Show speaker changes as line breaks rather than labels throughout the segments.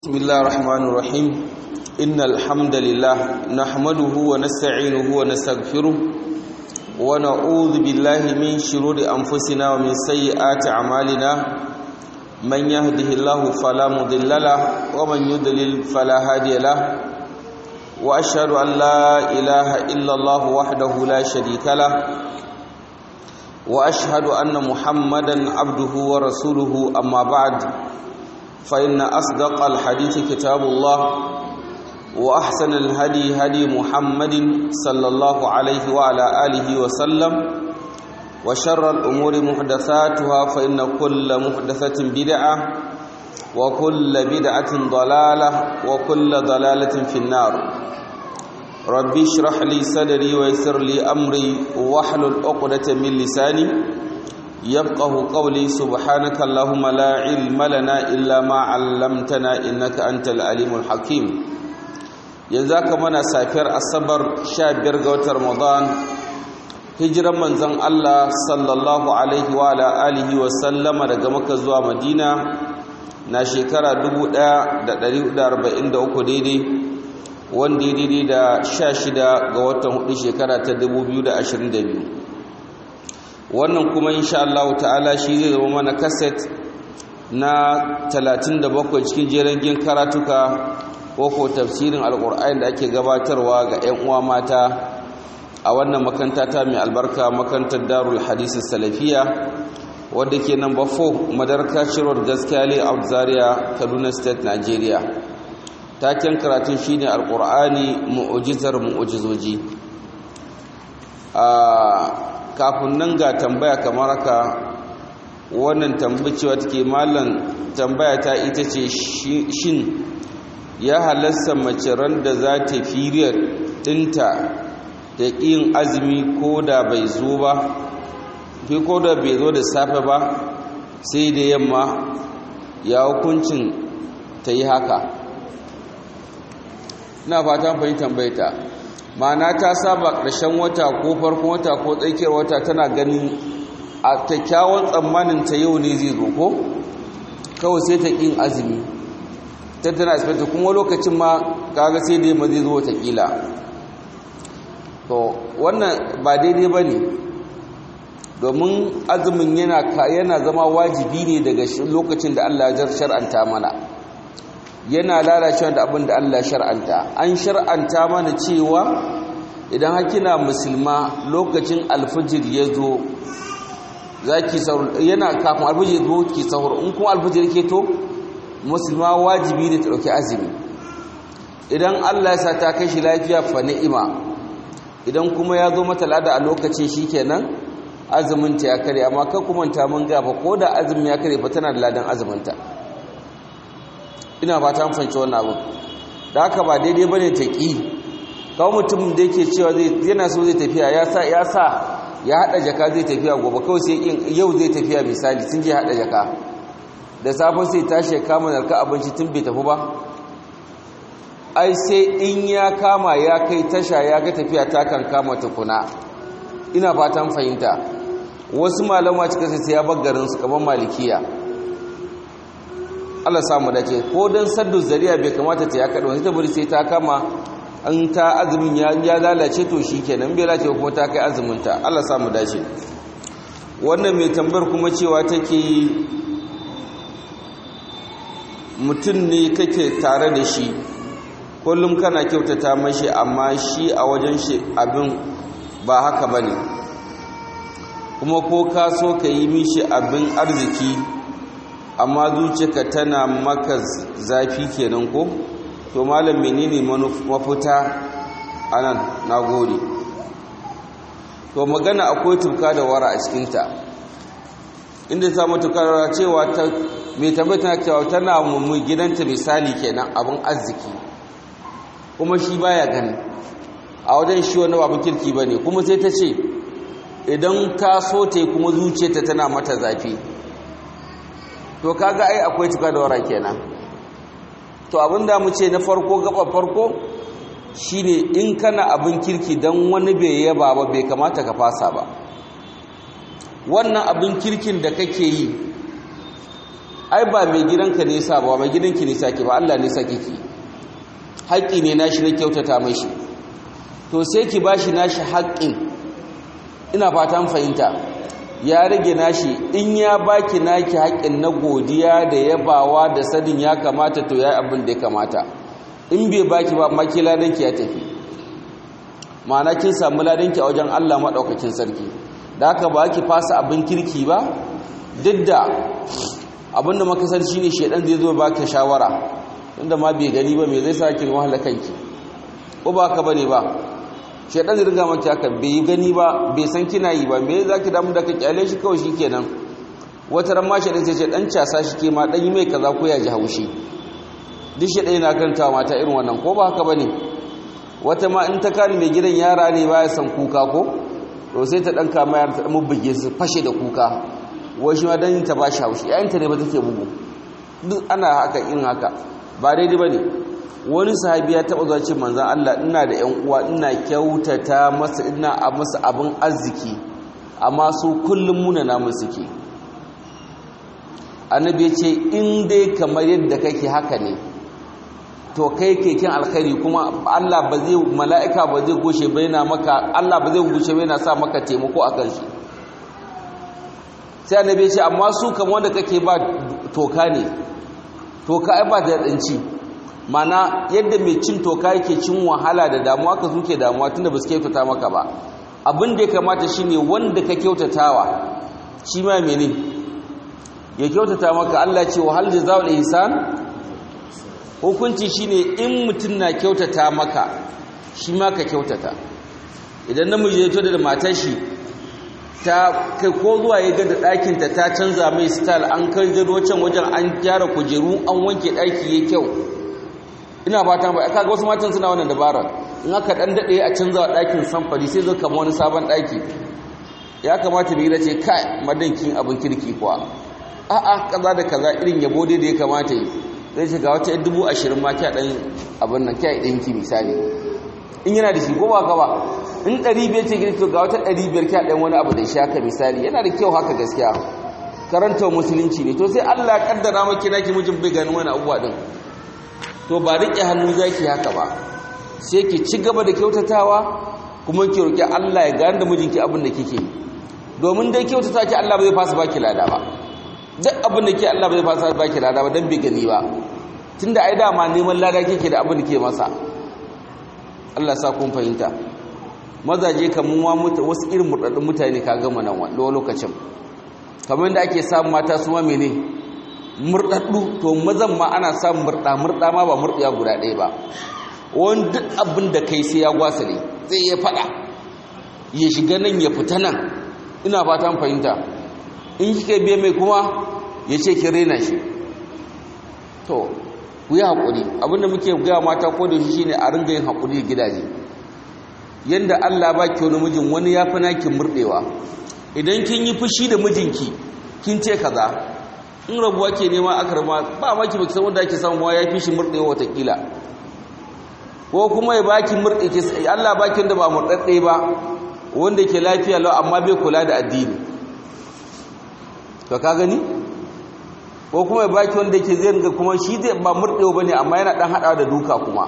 بسم الله الرحمن الرحيم إن الحمد لله نحمده ونستعينه ونستغفره ونعوذ بالله من شرور أنفسنا ومن سيئات أعمالنا من يهده الله فلا مضل له ومن يضلل فلا هادي له وأشهد أن لا إله إلا الله وحده لا شريك له وأشهد أن محمدا عبده ورسوله أما بعد فإن أصدق الحديث كتاب الله وأحسن الهدي هدي محمد صلى الله عليه وعلى آله وسلم وشر الأمور محدثاتها فإن كل محدثة بدعة وكل بدعة ضلالة وكل ضلالة في النار ربي اشرح لي صدري ويسر لي أمري واحلل عقدة من لساني يفقه قولي سبحانك اللهم لا علم لنا إلا ما علمتنا إنك أنت العليم الحكيم ينزاك منا سافر الصبر شابر قوت رمضان hijiran manzon Allah sallallahu alaihi wa ala alihi wa sallama daga Makka zuwa Madina na shekara 1443 daidai wanda ya daidai da 16 ga watan hudu shekara ta 2022 wannan kuma insha Allah ta'ala shi zai zama mana kaset na 37 cikin jerin karatuka ko ko tafsirin alkur'ani da ake gabatarwa ga 'yan uwa mata a wannan makanta ta mai albarka makantar darul hadisi salafiya wadda ke number 4 madarka shirwar gaskiya layout zaria kaduna state nigeria taken karatun shine alkur'ani mu'ujizar mu'ujizoji kafin nan ga tambaya kamar haka wannan tambacewa take mallan tambaya ta ita ce shin ya halasta mace ran da za ta firiyar dinta da yin azumi ko da bai zo ba fi ko da bai zo da safe ba sai da yamma ya hukuncin ta yi haka ina fatan fahimtar tambayta ma'ana ta saba ƙarshen wata ko farkon wata ko tsakiyar wata tana ganin a kyakkyawan tsammanin ta yau ne zai zo ko kawai sai ta ƙin azumi ta tana asibiti kuma lokacin ma kaga sai dai ma zai zo watakila to wannan ba daidai ba ne domin azumin yana zama wajibi ne daga lokacin da allah ya shar'anta mana yana lalacewa da abin da Allah shar'anta an shar'anta mana cewa idan hakina musulma lokacin alfijir ya zo zaki sahur yana kafin alfijir zo ki sahur in kuma alfijir ke to musulma wajibi ne ta dauki azumi idan Allah ya sa ta kai shi lafiya fa ni'ima idan kuma ya zo mata lada a lokacin shikenan azumin ta ya kare amma kan kuma ta mun ga fa ko da azumin ya kare fa tana da ladan azumin ta ina ba ta fanci wannan abu da haka ba daidai bane ta ki kawo mutum da yake cewa zai yana so zai tafiya ya sa ya sa ya hada jaka zai tafiya gobe kawai sai yau zai tafiya misali sun je hada jaka da safe sai tashi kama narka abinci tun bai tafi ba ai sai in ya kama ya kai tasha ya ga tafiya ta kan kama tukuna ina fatan fahimta wasu malama cika sai ya bar garin su kaman malikiya Allah samu dace ko dan saddu zariya bai kamata ta ya kada wani ta bari sai ta kama an ta azumin ya ya lalace to shikenan bai lalace kuma ta kai azumin ta Allah samu dace wannan mai tambayar kuma cewa take mutum ne kake tare da shi kullum kana kyautata mashi amma shi a wajen shi abin ba haka bane kuma ko ka so ka yi mishi abin arziki amma zuciyarka tana maka zafi kenan ko to malam menene mafita anan nagode to magana akwai tuka da wara a cikinta inda ta mutuka da cewa ta mai tabbata cewa tana mummu gidanta misali kenan abin arziki kuma shi baya gani a wajen shi wani abin kirki bane kuma sai ta ce idan ta so ta yi kuma zuciyarta tana mata zafi to kaga ai akwai tuka da wara kenan to abinda mu ce na farko gaba farko shine in kana abin kirki dan wani bai yaba ba bai kamata ka fasa ba wannan abin kirkin da kake yi ai ba mai gidanka ne sa ba mai gidanki ne sake ba Allah ne sake ki haƙƙi ne nashi na kyautata mashi to sai ki bashi nashi haƙƙin ina fatan fahimta ya rage nashi in ya baki naki haƙƙin na godiya da yabawa da sadin ya kamata to ya abin da ya kamata in bai baki ba maki ladanki ya tafi ma'ana kin samu ladanki a wajen Allah maɗaukakin sarki da haka ba ki fasa abin kirki ba duk da abin da makasar shi ne shaidan zai zo ba ka shawara inda ma bai gani ba mai zai sa ki wahala kanki ko ba ka bane ba shaidan zai riga maki haka bai gani ba bai san kina yi ba me za ki damu da ka kyale shi kawai shi kenan wata ran ma shaidan sai ce dan casa shi ke ma dan yi mai kaza ko ya ji haushi duk shaidan yana karanta mata irin wannan ko ba haka bane wata ma in ta kani mai gidan yara ne baya san kuka ko to sai ta dan kama yara ta mubbuge su fashe da kuka wai shi ma dan ta ba shi haushi yayinta ne ba take bugu duk ana haka in haka ba daidai bane wani sahabi ya taba zuwa ce manzon Allah ina da ƴan uwa ina kyautata masa ina a masa abin arziki amma su kullum muna namun suke annabi ya ce in dai kamar yadda kake haka ne to kai keken alkhairi kuma Allah ba zai mala'ika ba zai goshe baina maka Allah ba zai goshe baina sa maka taimako akan shi sai annabi ya ce amma su kamar wanda kake ba toka ne toka ai ba da danci mana yadda mai cin toka yake cin wahala da damuwa ka suke damuwa tunda ba su kyautata maka ba abin da ya kamata shine wanda ka kyautatawa shi ma mene ya kyautata maka Allah ce wa hal jazaa'ul ihsan hukunci shine in mutum na kyautata maka shi ma ka kyautata idan namiji ya tada da matar shi ta kai ko zuwa ya ga da ɗakinta ta canza mai style an kai gado can wajen an gyara kujeru an wanke ɗaki ya kyau ina fata ba aka ga wasu matan suna wannan dabarar in aka dan dade a canza ɗakin samfari sai zo kama wani sabon ɗaki ya kamata bi ce kai madankin abin kirki kuwa a'a kaza da kaza irin yabo dai da ya kamata yi zai ce ga wata dubu ashirin ma kya ɗan abin nan kya ɗinki misali in yana da shi ko ba ka ba in ɗari biyar ce girki ga wata ɗari biyar kya ɗan wani abu da shi haka misali yana da kyau haka gaskiya karanta musulunci ne to sai Allah ya kaddara maki naki mijin bai ganin wani abubuwa din to ba riƙe hannu zaki haka ba sai ki ci gaba da kyautatawa kuma ki roki Allah ya gane da mijinki abin da kike domin dai kyautata ki Allah bai fasa baki lada ba duk abin da ke Allah bai fasa baki lada ba dan bai gani ba tunda ai dama neman lada kike da abin da ke masa Allah sa kun fahimta mazaje kamun wa wasu irin murdaddun mutane ka gama nan wanda lokacin kamar da ake samun mata su ma mene murdaddu to mazan ma ana samun murda murda ma ba murdiya guda ɗaya ba wani duk abin da kai sai ya gwasale zai ya fada ya shiga nan ya fita nan ina fatan fahimta in kika biye mai kuma ya ce ki rena shi to ku yi haƙuri abinda muke gaya mata ko da shi shine a ringa yin haƙuri gidaje yanda Allah ba ki wani mijin wani ya fi naki murɗewa idan kin yi fushi da mijinki kin ce kaza in rabuwa ke nema aka rama ba ma ki baki san wanda ake samu ya fi shi murɗewa watakila ko kuma ya baki murɗe ki Allah baki wanda ba murɗaɗɗe ba wanda ke lafiya lau amma bai kula da addini to ka gani ko kuma ya baki wanda ke zai ringa kuma shi zai ba murɗewa bane amma yana dan haɗawa da duka kuma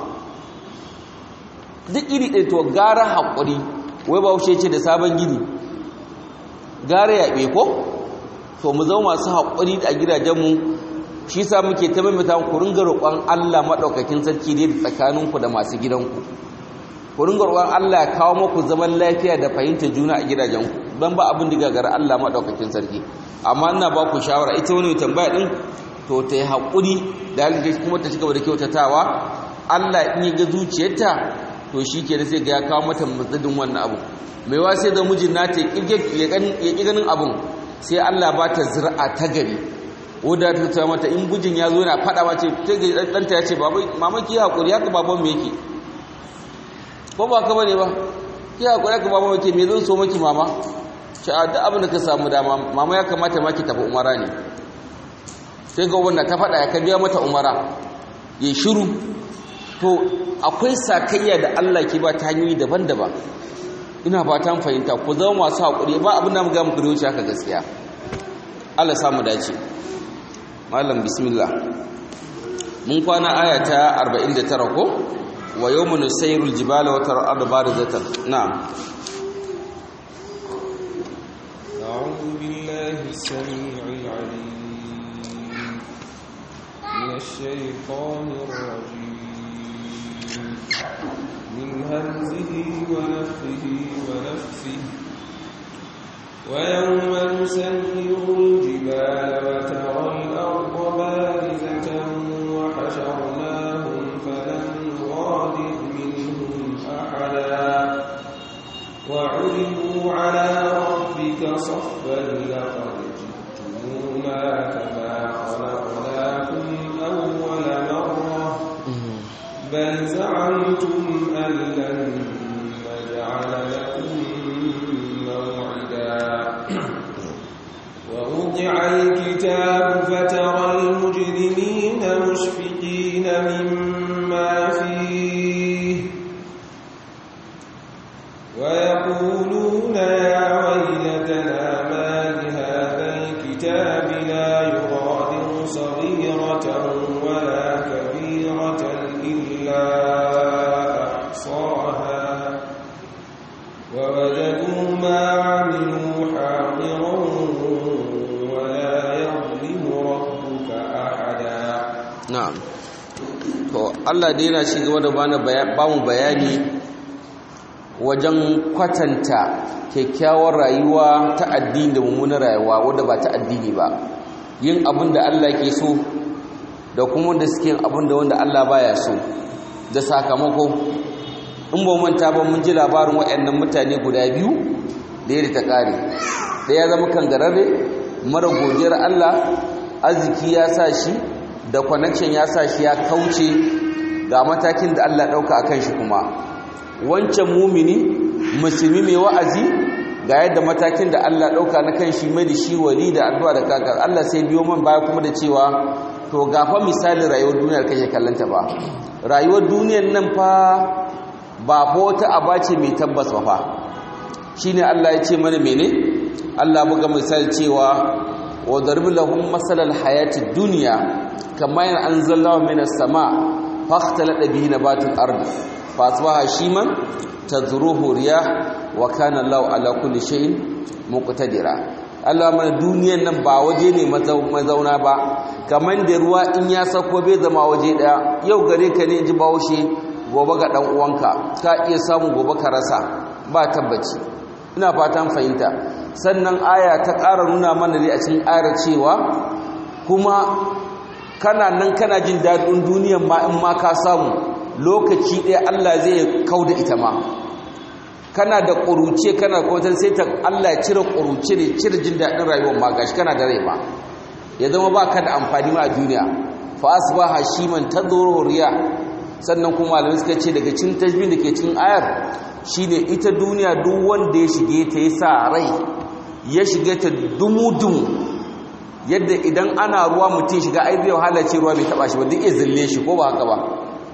duk iri ɗaya to gara haƙuri wai ba wuce ce da sabon gini gara yaɓe ko to mu zama masu haƙuri a gidajenmu shi sa muke ta maimaita ku ringa roƙon Allah maɗaukakin sarki ne da tsakaninku da masu gidanku ku ringa roƙon Allah ya kawo muku zaman lafiya da fahimtar juna a gidajenku don ba abin da gagara Allah maɗaukakin sarki amma ina ba ku shawara ita wani tambaya ɗin to ta yi haƙuri da halitta kuma ta cigaba da kyautatawa Allah in yi ga zuciyarta to shi ke da sai ga ya kawo mata matsadin wannan abu mai wa sai da mijin nata ya ƙi ganin abun sai Allah ba ta zira'a ta gari wadda ta ta mata in gujin ya zo yana faɗa mace ta ga ɗanta ya ce mama ki haƙuri haka baban mu yake ko ba ka bane ba ki haƙuri haka baban mu yake me zan so maki mama ce a duk abin da ka samu dama mama ya kamata ma ki tafi umara ne sai ga wanda ta faɗa ya ka biya mata umara ya shiru to akwai sakayya da Allah ke ba ta hanyoyi daban-daban ina fatan fahimta ku zama masu haƙuri ba abin da mu ga muku da wuce haka gaskiya Allah samu dace malam bismillah mun kwana aya ta 49 ko wa yawma nusayrul jibala wa tara arda barizatan na'am
أعوذ بالله السميع العليم من الشيطان الرجيم من همزه ونفخه ونفسه ويوم نسير الجبال وترى الأرض بارزة وحشرناهم فلم نغادر منهم أحدا وعرضوا على ربك صفا لقد جئتمونا كما خلقناكم أول مرة بل زعمتم أن لن نجعل لكم موعدا ووضع الكتاب فترى المجرمين مشفقين مما فيه ويقولون يا ويلتنا ما لهذا الكتاب لا يغادر صغيرة ولا كبيرة إلا أحصاها ووجدوا ما عملوا حاضرا ولا يظلم ربك أحدا
na'am to Allah dai yana ci gaba da bana ba mu bayani wajen kwatanta kyakkyawar rayuwa ta addini da mummunar rayuwa wadda ba ta addini ba yin abin da Allah ke so da kuma wanda suke yin abin da wanda Allah baya so da sakamako in ba manta ba mun ji labarin waɗannan mutane guda biyu da yadda ta ƙare da ya zama kangararre mara godiyar Allah arziki ya sa shi da connection ya sa shi ya kauce ga matakin da Allah ɗauka a kan shi kuma wancan mumini musulmi mai wa'azi ga yadda matakin da Allah ɗauka na kan shi mai da shi wali da addu'a da kaka Allah sai biyo man baya kuma da cewa to gafa misalin rayuwar duniyar kake kallanta ba rayuwar duniyar nan fa ba fa wata aba ce mai tabbas ba fa shine Allah ya ce mana mene Allah buga misali cewa wa darbi lahum masalal hayati dunya kama yan anzalallahu minas sama fakhtalata bihi nabatul ard fasbaha shiman tadruhu riyah wa kana Allahu ala kulli shay'in muqtadira Allah mana duniyan nan ba waje ne mazauna ba kaman da ruwa in ya sako bai zama waje daya yau gare ka ne ji bawoshe gobe ga dan uwanka ka iya samu gobe ka rasa ba tabbaci ina fatan fahimta sannan aya ta ƙara nuna mana ne a cikin ayar cewa kuma kana nan kana jin daɗin duniyan ma in ma ka samu lokaci ɗaya Allah zai kau da ita ma kana da ƙuruce kana kwatar sai ta Allah ya cire ƙuruce ne cire jin daɗin rayuwar ma gashi kana da rai ma ya zama ba ka da amfani ma a duniya fa asbaha shiman tadhuru riya sannan kuma malamai suka ce daga cikin tajbin da ke cikin ayar shine ita duniya duk wanda ya shige ta ya sa rai ya shige ta dumu-dumu yadda idan ana ruwa mutum shiga ai zai wahala ce ruwa bai taba shi ba duk iya zille shi ko ba haka ba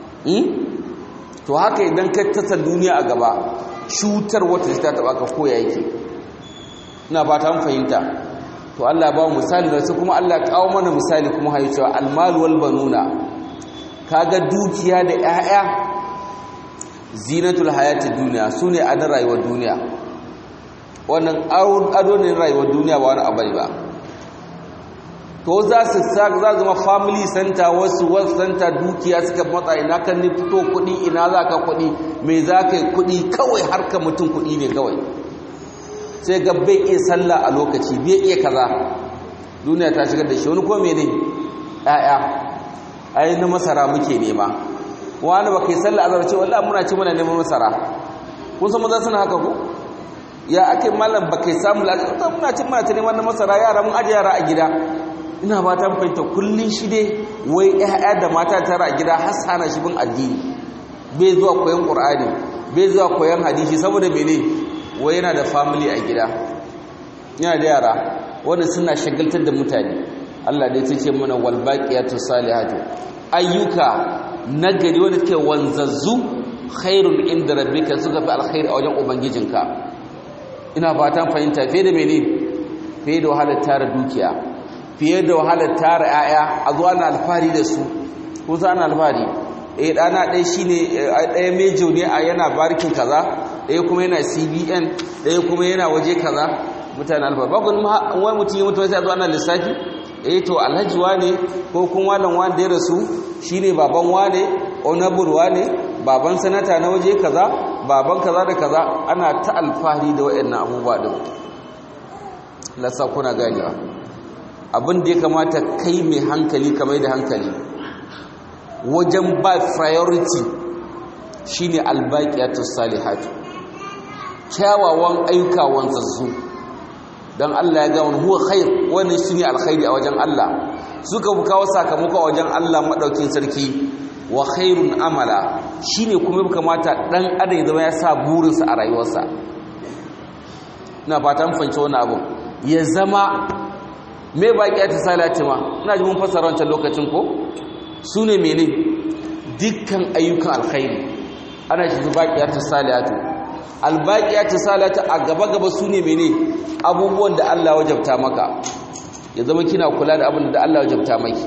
to haka idan ka tasa duniya a gaba cutar wata ta taba ka koya yake ina ba ta fahimta to Allah ba mu misali da su kuma Allah kawo mana misali kuma hayi cewa almalu wal banuna kaga dukiya da 'ya'ya zinatul hayatid duniya sune a rayuwar duniya wannan ado ne rayuwar duniya ba wani abu ba to za su za zama family center wasu wasu center dukiya suka matsa ina kan ni fito kuɗi ina za ka kuɗi mai za ka yi kuɗi kawai harka mutum kuɗi ne kawai sai ga bai iya sallah a lokaci bai iya kaza duniya ta shigar da shi wani ko mene ƴaƴa ai na masara muke nema wani ba kai sallah azhar ce wallahi muna ci muna neman masara kun san maza suna haka ko ya ake mallam ba kai samu lafiya muna ci muna neman na masara yara mun aje yara a gida ina ba ta fahimta kullun shi dai wai ƴaƴa da mata tara a gida har sana shi bin addini bai zuwa koyon qur'ani bai zuwa koyon hadisi saboda mene wai yana da family a gida yana da yara wanda suna shagaltar da mutane Allah dai ce mana wal baqiyatu salihatu ayyuka nagari wanda ke wanzazzu khairun inda rabbika suka fi alkhairi a wajen ubangijinka ina fatan fahimta fiye da mene fiye da wahalar tara dukiya fiye da wahalar tara 'ya'ya a zuwa na alfahari da su ko za na alfahari eh ɗana ɗaya shi ne ɗaya mejo ne a yana barkin kaza ɗaya kuma yana cbn ɗaya kuma yana waje kaza mutane alfahari bakon wani mutum ya mutu sai a zuwa na lissafi eh to alhaji wane ko kuma malam wane da ya rasu shine baban wane honorable wane baban sanata na waje kaza baban kaza da kaza ana ta alfahari da wayannan abubuwa din lasa kuna ganewa abin da ya kamata kai mai hankali kamar da hankali wajen ba priority shine albaqiyatus salihatu kyawawan ayyuka wanzazzu don Allah ya ga wani huwa khair wani shine alkhairi a wajen Allah suka kawo sakamako a wajen Allah madaukin sarki wa khairun amala shine kuma ya kamata dan adam ya zama ya sa burinsa a rayuwarsa ina fatan fahimci wannan abu ya zama me baki ta salati ma ina ji mun fassara wancan lokacin ko sune mene dukkan ayyukan alkhairi ana shi baqiyatu salatu albaqiyatu salatu a gaba gaba sune mene abubuwan da Allah wajabta maka ya zama kina kula da abin da Allah wajabta maki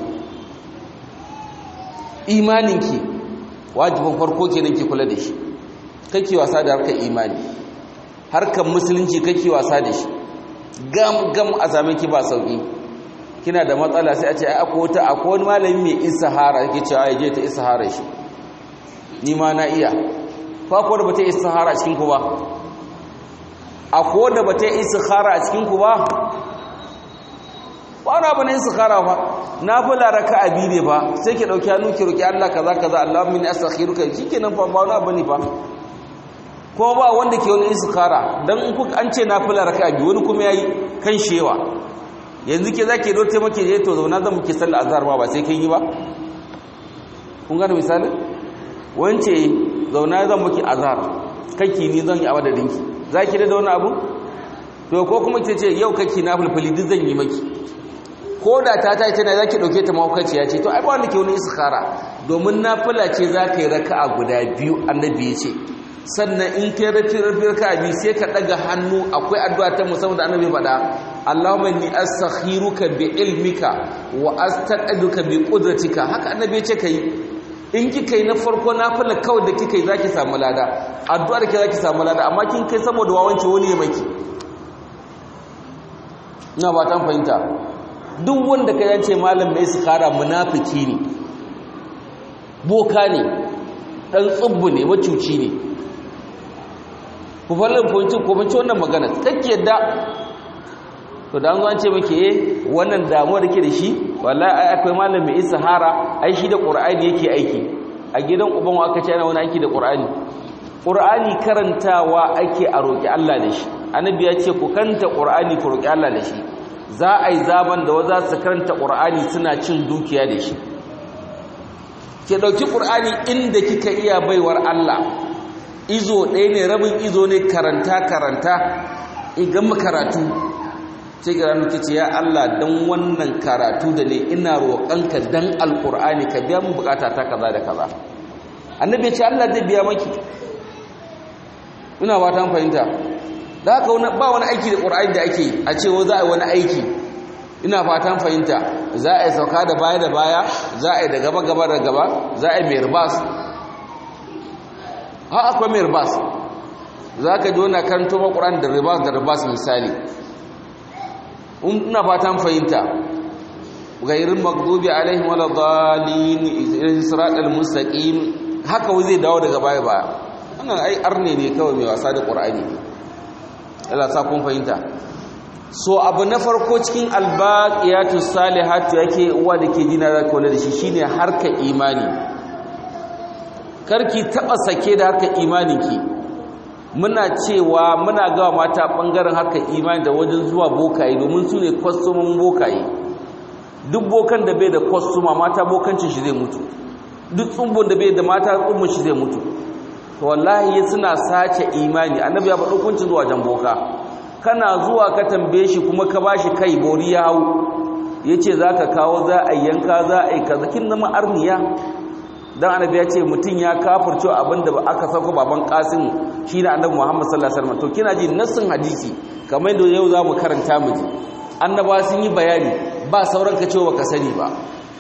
imaninki wajibin farko kenan ki kula da shi kake wasa da harkar imani harkar musulunci kake wasa da shi gam gam a same ki ba sauki kina da matsala sai a ce ai akwai wata akwai wani malami mai istihara yake cewa ya je ta istihara shi ni ma na iya fa ko da bata istihara a cikin ku ba akwai da bata istihara a cikin ku ba ba na bane istikhara fa nafila raka'a biyu ne fa sai ki dauki hannu ki roki Allah kaza kaza Allahumma inni astakhiruka shikenan fa ba na bane fa ko ba wanda ke wani istikhara dan in ku an ce nafila raka'a biyu wani kuma yayi kan shewa yanzu ke zaki do taimake je to zauna zan muke sallar azhar ba ba sai kin yi ba kun gane misali wance zauna zan muke azhar kake ni zan yi a madadinki zaki da wani abu to ko kuma ce yau kake nafilfili duk zan yi maki ko da ta ta tana za ki ɗauke ta mahaukaciya ce to ai ba wanda ke wani iskara domin nafila ce za ka yi raka'a guda biyu annabi ya ce sannan in kai rafi rafi raka'a biyu sai ka ɗaga hannu akwai addu'a ta musamman da annabi faɗa Allahumma inni astakhiruka bi ilmika wa astaqdiruka bi qudratika haka annabi ya ce kai in kika yi na farko nafila kawai da kika yi zaki samu lada addu'a da ke zaki samu lada amma kin kai saboda wawanci wani ya maki ina ba ta fahimta duk wanda ka yance malam mai istikhara munafiki ne boka ne dan tsubbu ne macuci ne ku fallin fonci ko fonci wannan magana kake yadda to da an zo an ce maki eh wannan damuwa da ke da shi wallahi ai akwai malam mai istikhara ai shi da qur'ani yake aiki a gidan uban aka ce ana wani aiki da qur'ani qur'ani karantawa ake a roki Allah da shi annabi ya ce ku kanta qur'ani ku roki Allah da shi za a yi zaben da waza su karanta ƙur'ani suna cin dukiya da shi ke ɗauki ƙur'ani inda kika iya baiwar Allah izo ɗaya ne rabin izo ne karanta-karanta igan karatu sai ga ranar kici ya Allah don wannan karatu da ne ina roƙonka don alƙur'ani ka biya mun bukata ta kaza da kaza annabi ce Allah zai biya maki ina ba ta fahimta da haka ba wani aiki da ƙur'ani da ake a cewa za a yi wani aiki ina fatan fahimta za a yi sauka da baya da baya za a yi da gaba gaba da gaba za a yi mai ribas ha akwai mai ribas za ka ji wani karanto ma ƙur'ani da ribas da ribas misali ina fatan fahimta gairin magdubi alaihim wala dhalin isra'il mustaqim haka wai zai dawo daga baya baya wannan ai arne ne kawai mai wasa da ƙur'ani Allah sa kun fahimta so abu na farko cikin albaqiyatu salihatu yake uwa da ke jina zaka wala da shi shine harka imani karki taba sake da harka imaninki muna cewa muna gawa mata bangaren harka imani da wajen zuwa bokaye domin su ne kwastomin bokaye duk bokan da bai da kwastoma mata bokancin shi zai mutu duk tsumbun da bai da mata tsumbun shi zai mutu to wallahi suna sace imani annabi ya faɗo kuncin zuwa jan boka kana zuwa ka tambaye shi kuma ka bashi kai bori ya hau yace zaka kawo za a yanka za a yi kaza kin zama arniya dan annabi ya ce mutun ya kafirce abinda aka sauko baban qasim shine annabi muhammad sallallahu alaihi wasallam to kina ji nassin hadisi kamar yadda yau zamu karanta mu ji annaba sun yi bayani ba sauran ka cewa baka sani ba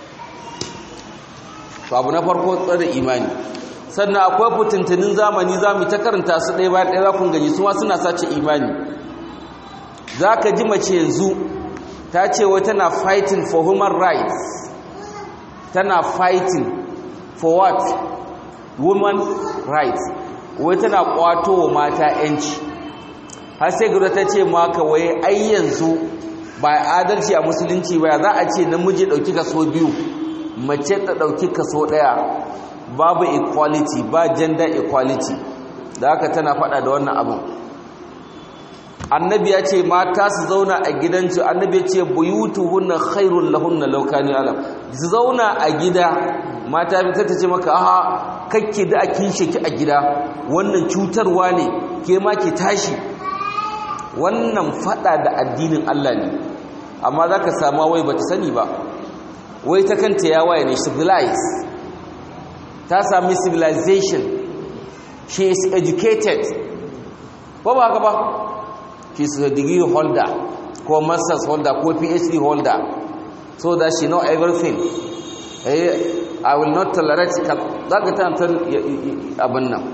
to abu na farko tsare imani sannan akwai fitintunin zamani za mu ta karanta su ɗaya bayan ɗaya za kun gani su ma suna sace imani za ka ji mace yanzu ta ce wai tana fighting for human rights tana fighting for what woman rights wai tana kwato wa mata yanci har sai guda ta ce maka wai ai yanzu ba adalci a musulunci ba za a ce namiji ɗauki kaso biyu mace ta ɗauki kaso ɗaya babu equality ba gender equality da haka tana faɗa da wannan abin annabi ya ce mata su zauna a gidansu annabi ya ce buyutuhunna khairul lahunna law kanu alam su zauna a gida mata ta ce maka aha kakke da akin sheki a gida wannan cutarwa ne ke ma ki tashi wannan fada da addinin Allah ne amma zaka samu wai bata sani ba wai ta kanta ya waye ne civilized ta sami civilization she is educated ba ba haka ba she is a degree holder ko master's holder ko phd holder so that she know everything eh i will not tolerate zaka ta ta abin nan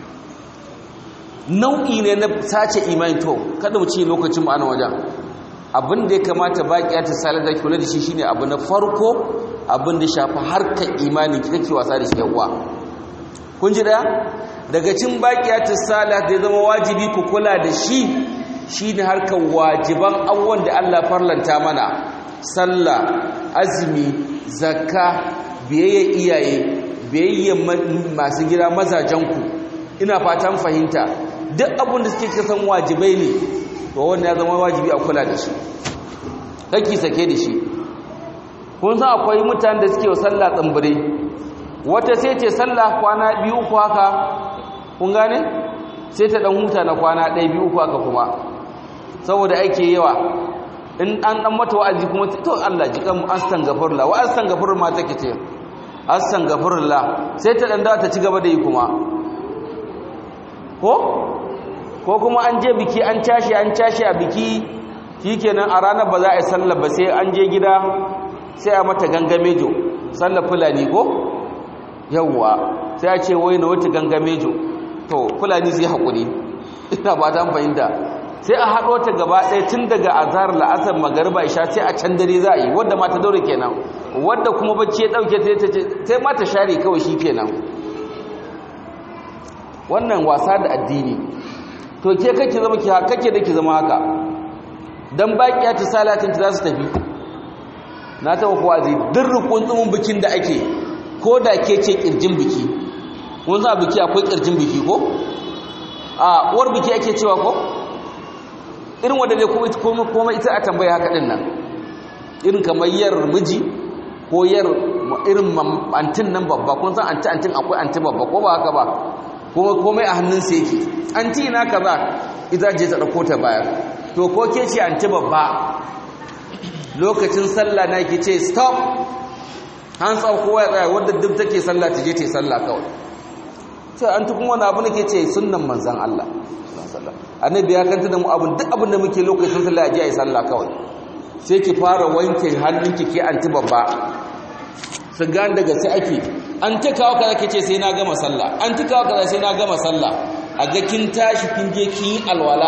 nau'i ne na sace imani to kada mu ci lokacin mu ana wajen abin da ya kamata baƙiya ta salar da kula da shi shine abu na farko abin da shafi harkar imani kake wasa da shi yawa kun ji daya daga cin baƙiya ta salar da ya zama wajibi ku kula da shi shine harkar wajiban abubuwan da Allah farlanta mana sallah azumi zakka biyayya iyaye biyayya masu gida mazajenku ina fatan fahimta duk abin da suke kasan wajibai ne to wannan ya zama wajibi a kula da shi kake sake da shi kun san akwai mutanen da suke wa sallah tsambure wata sai ce sallah kwana biyu uku haka kun gane sai ta dan huta na kwana ɗaya biyu uku haka kuma saboda ake yawa in an dan mata wa'azi kuma to Allah ji kan astaghfirullah wa astaghfirullah ma take ce astaghfirullah sai ta dan dawo ta ci gaba da yi kuma ko ko kuma an je biki an cashe an cashe a biki shikenan a ranar ba za a yi sallar ba sai an je gida sai a mata gangamejo sallar fulani ko yawwa sai a ce wai na wata gangamejo to fulani zai haƙuri ina ba ta fahimta sai a haɗo ta gaba ɗaya tun daga azhar la'asar magariba isha sai a can dare za a yi wadda ma ta daure kenan wadda kuma bacci ya ɗauke ta sai ma ta share kawai shi kenan wannan wasa da addini to ke kake zama ki kake da ki zama haka dan bakiya ta salatin ta za su tafi na taba kuwa zai duk rukun tsumin bikin da ake ko da ke ce kirjin biki kun san biki akwai kirjin biki ko a uwar biki ake cewa ko irin wanda ne kuma kuma ita a tambaya haka din nan irin kamar yar miji ko yar irin antin nan babba kun san anti antin akwai anti babba ko ba haka ba kuma komai a hannunsa yake anti na kaza ita je ta dauko ta baya to ko ke ce anti babba lokacin sallah na ke ce stop hands up kowa ya tsaya wadda duk take sallah ta je ta yi sallah kawai sai an tukun wani abu nake ce sunnan manzan Allah annabi ya kanta da mu abun duk abin da muke lokacin sallah je a yi sallah kawai sai ki fara wanke hannunki ke anti babba su gan daga sai ake an ta kawo kaza ke ce sai na gama sallah an ta kawo kaza sai na gama sallah a ga kin tashi kin je kin yi alwala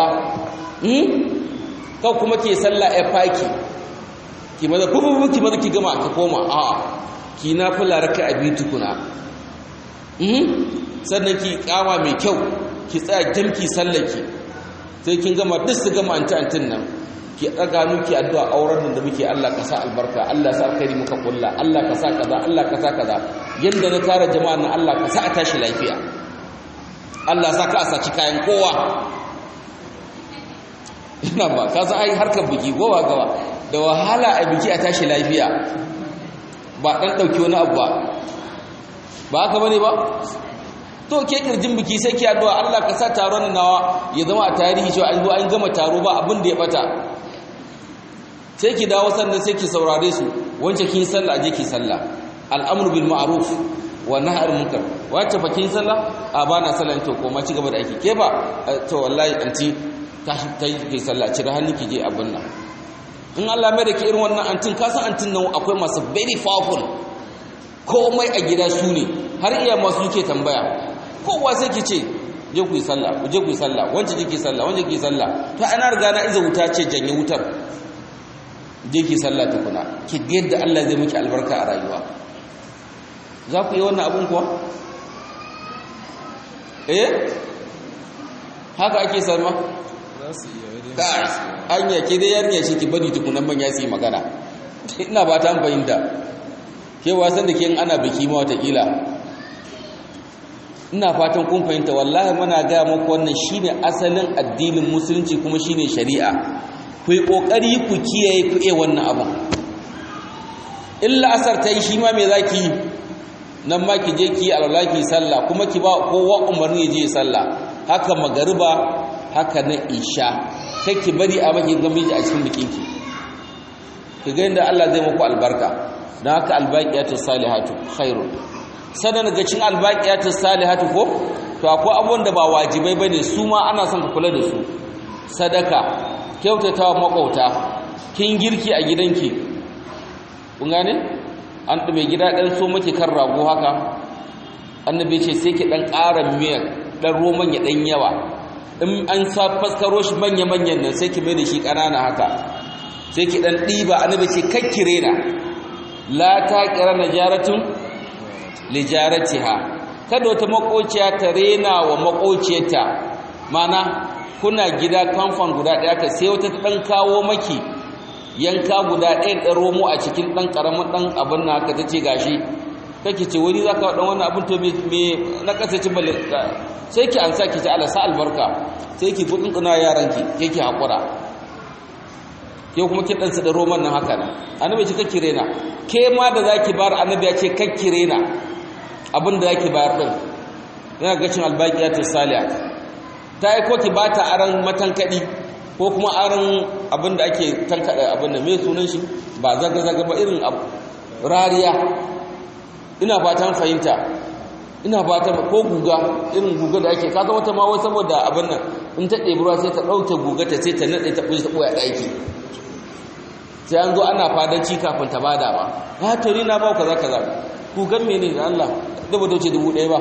kau kuma ke sallah ya faki ki maza kububu ki maza ki gama ka koma a ki na fula raka abi tukuna sannan ki kama mai kyau ki tsaya jamki sallaki sai kin gama duk su gama anti antin nan ki daga nuki addu'a auren da muke Allah ka sa albarka Allah sa alkhairi muka kulla Allah ka sa kaza Allah ka sa kaza yanda na tara jama'a nan Allah ka sa a tashi lafiya Allah sa ka saci kayan kowa ina ba ka san ai harkar biki gowa gawa da wahala a biki a tashi lafiya ba dan dauki wani abu ba ba haka bane ba to ke kirjin biki sai ki addu'a Allah ka sa taron nawa ya zama a tarihi cewa an zo an gama taro ba abin da ya bata sai ki dawo sannan sai ki saurare su wance kin sallah aje ki sallah al'amru bil ma'ruf wa nahy anil munkar wace fa kin sallah a bana sallah to ko ma ci gaba da aiki ke ba to wallahi anti tashi tai ki sallah cire hannu ki je abin nan in Allah mai da ke irin wannan antin kasan antin nan akwai masu very powerful komai a gida su ne har iya masu yake tambaya kowa sai ki ce je ku yi sallah ku je ku yi sallah wance je ki sallah wance ki sallah to ana riga na iza wuta ce janye wutar je ki sallah tukuna ki ga yadda Allah zai miki albarka a rayuwa za ku yi wannan abun kuwa eh haka ake salma an yake dai yarinya shi ki bari tukunan manya su yi magana ina ba ta fahimta ke wasan da ke ana biki ma watakila ina fatan kun fahimta wallahi muna gaya muku wannan shine asalin addinin musulunci kuma shine shari'a ku yi kokari ku kiyaye ku iya wannan abun illa asar ta yi shi ma me za ki yi nan ma ki je ki yi alwala ki sallah kuma ki ba kowa umarni ya je sallah haka magariba haka na isha kai ki bari a maki gamiji a cikin bikinki ki ga inda Allah zai muku albarka don haka albaqiyatu salihatu khairun sanan ga cin albaqiyatu salihatu ko to akwai abubuwan da ba wajibai bane su ma ana son ka kula da su sadaka kyautatawa makauta kin girki a gidanki kun gane an mai gida dan so miki kan rago haka annabi ce sai ki dan ƙara miyar dan roman ya dan yawa in an sa faskaro shi manya-manyan nan sai ki mai da shi ƙanana haka sai ki ɗan ɗiba annabi ce kakkire na la ta ƙira na jaratun lijaratiha kada wata makociya ta rena wa makociyarta mana kuna gida kamfan guda ɗaya ka sai wata ta ɗan kawo maki yanka guda ɗaya ɗan romo a cikin ɗan ƙaramin ɗan abin na haka ta ce gashi kake ce wani za ka ɗan wani abin to me na ƙasa ci bale sai ki an sa ki ci alasa albarka sai ki buɗin ƙuna yaranki ke ki haƙura ke kuma ki ɗansa da roman nan haka nan annabi ce kakki rena ke ma da za ki bayar annabi ya ce kakki rena abin da za ki bayar ɗin yana gacin albaƙiyatu saliyat ta yi ko ki ba ta aran matankaɗi ko kuma aran abin da ake tankaɗa abin da mai sunan shi ba zaga-zaga ba irin rariya ina fatan fahimta ina fatan ko guga irin guga da ake kaga wata ma wai saboda abin nan in ta ɗebi ruwa sai ta ɗauke guga ta sai ta naɗe ta ɓuce ta ɓoye ɗaki sai an zo ana fadanci kafin ta bada ba ya tori na ba kaza kaza gugan mene da Allah da ba dauce dubu ɗaya ba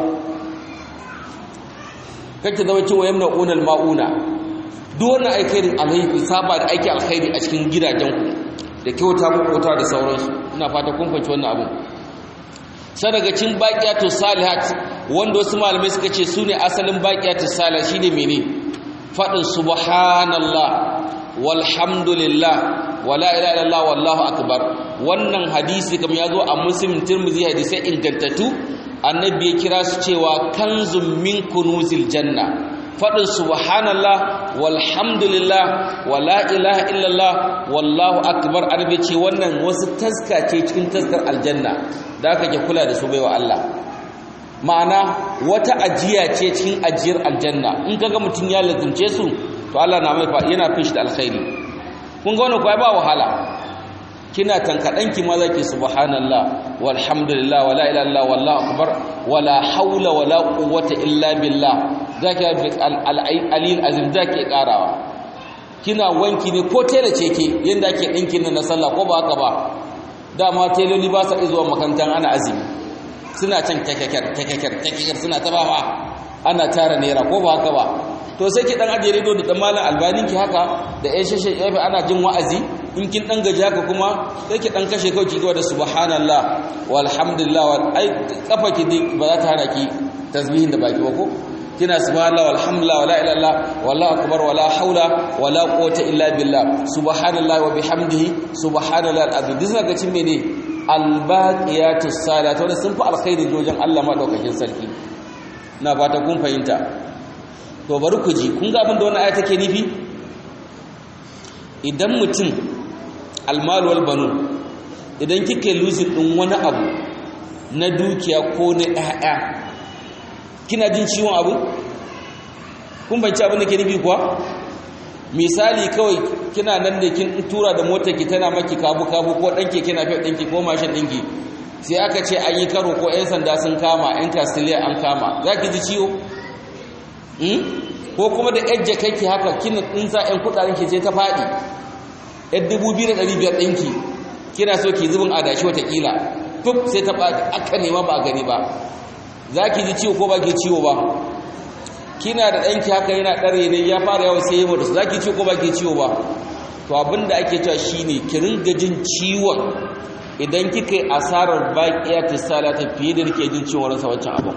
kake zama cewa yamna unal ma'una duk wannan aikin alheri saba da aiki alkhairi a cikin gidajenku da kyauta makota da sauransu ina fata kun fahimci wannan abin sadagacin baqiyatu salihat wanda wasu malamai suka ce sune asalin baqiyatu salih shine mene fadin subhanallah walhamdulillah wala ilaha illallah wallahu akbar wannan hadisi kamar yazo a muslim tirmidhi hadisi ingantattu annabi ya kira su cewa kanzun min kunuzil janna fadin subhanallah walhamdulillah wala ilaha illallah wallahu akbar annabi ce wannan wasu taska ce cikin taskar aljanna da aka ke kula da su baiwa Allah ma'ana wata ajiya ce cikin ajiyar aljanna in kaga mutum ya lazumce su to Allah na mai yana fin shi da alkhairi kun ga wannan kuwa ba wahala kina tankadanki ma zaki subhanallah walhamdulillah wala ilaha illallah wallahu akbar wala haula wala quwwata illa billah zaki al-alil azim zaki karawa kina wanki ne ko tela ce ke yanda ake dinkin nan na sallah ko ba haka ba dama teloli ba sa zuwa makarantar ana azumi suna can kakakar kakakar kakakar suna ta bawa ana tara naira ko ba haka ba to sai ki dan aje rido da dan malam albanin ki haka da ya shashe yafi ana jin wa'azi in kin dan gaji haka kuma sai ki dan kashe kawai ki da subhanallah walhamdulillah wal ai kafa ki ba za ta hana ki tasbihin da baki ba ko kina subhanallah walhamdulillah wala ilaha illallah wallahu akbar wala haula wala quwwata illa billah subhanallah wa bihamdihi subhanallah al-azim duk zaka cin mene albaqiyatus salatu wanda sun fi alkhairi wajen Allah madaukakin sarki na fata kun fahimta to bari ku ji kun ga abin da wannan aya take nufi idan mutum almal wal banun idan kike losing din wani abu na dukiya ko na ƴaƴa kina jin ciwon abu kun banci abin da ke nufi kuwa misali kawai kina nan da kin tura da motar ki tana maki kabu kabu ko dan keke na fiye ɗinki ko mashin ɗinki sai aka ce an yi karo ko 'yan sanda sun kama 'yan kastiliya an kama za ki ji ciwo ko kuma da yajja kai haka kina in za 'yan kudaden ki je ta faɗi yan dubu biyu da ɗari biyar ɗinki kina so ki zubin adashi watakila fuf sai ta ɓaci aka nema ba a gani ba za ki ji ciwo ko ba ki ciwo ba kina da ɗanki haka yana ɗare ne ya fara yawan sai yi da su za ki ciwo ko ba ki ciwo ba to abin da ake cewa shine ki ringa jin ciwon idan kika yi asarar baƙiya salata fiye da rike jin ciwon rasa wancan abin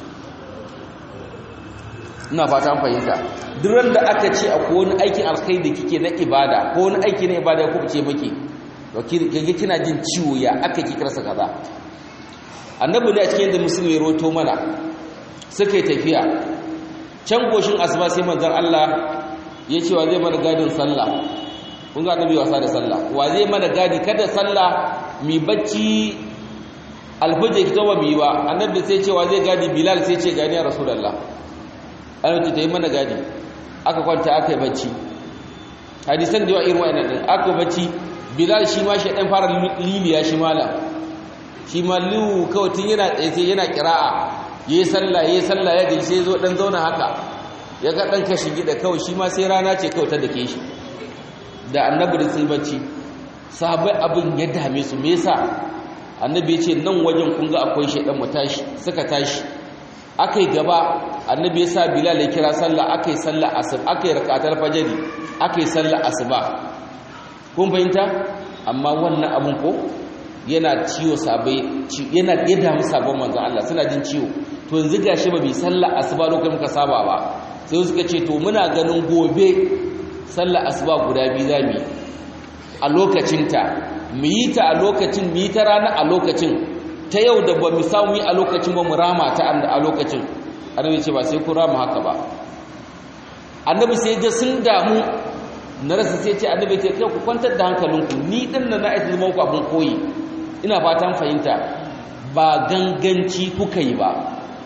ina fata fahimta duk da aka ce akwai wani aikin alkhairi da kike na ibada ko wani aiki na ibada ya kubuce maki to kike kina jin ciwo ya aka ki karsa kaza annabi ne a cikin da musulmi ya roto mana suka yi tafiya can goshin asuba sai manzon Allah ya ce wa zai mana gadin sallah kun ga annabi wasa da sallah wa zai mana gadi kada sallah mi bacci alfajir ki tawa mi ba annabi sai ce wa zai gadi bilal sai ce gani ya rasulullah annabi ta yi mana gadi aka kwanta aka yi bacci hadisan da yawa irin wa'annan din aka bacci bilal shi ma shi dan fara liliya shi mala shi ma liu kawai tun yana tsaye sai yana kira'a yayi sallah yayi sallah ya gaji sai zo dan zauna haka ya ga dan kashi gida kawai shi ma sai rana ce kawai ta dake shi da annabi da sun bacci sahabbai abin ya dame su me yasa annabi ya ce nan wajen kun ga akwai shaidan mu tashi suka tashi akai gaba annabi ya sa bilal ya kira sallah akai sallah asub akai rakatar fajri akai sallah asuba kun fahimta amma wannan abun ko yana ciwo sabai yana ya damu sabon manzon Allah suna jin ciwo to yanzu gashi ba bi sallah asuba lokacin muka saba ba sai suka ce to muna ganin gobe sallar asuba guda biyu za mu yi a lokacinta mu yi ta a lokacin mu yi ta rana a lokacin ta yau da ba mu samu yi a lokacin ba mu rama ta a lokacin annabi ce ba sai ku rama haka ba annabi sai ga sun damu na rasa sai ce annabi ce kai ku kwantar da hankalinku ni din nan na aiki zama ku abin koyi ina fatan fahimta ba ganganci kuka yi ba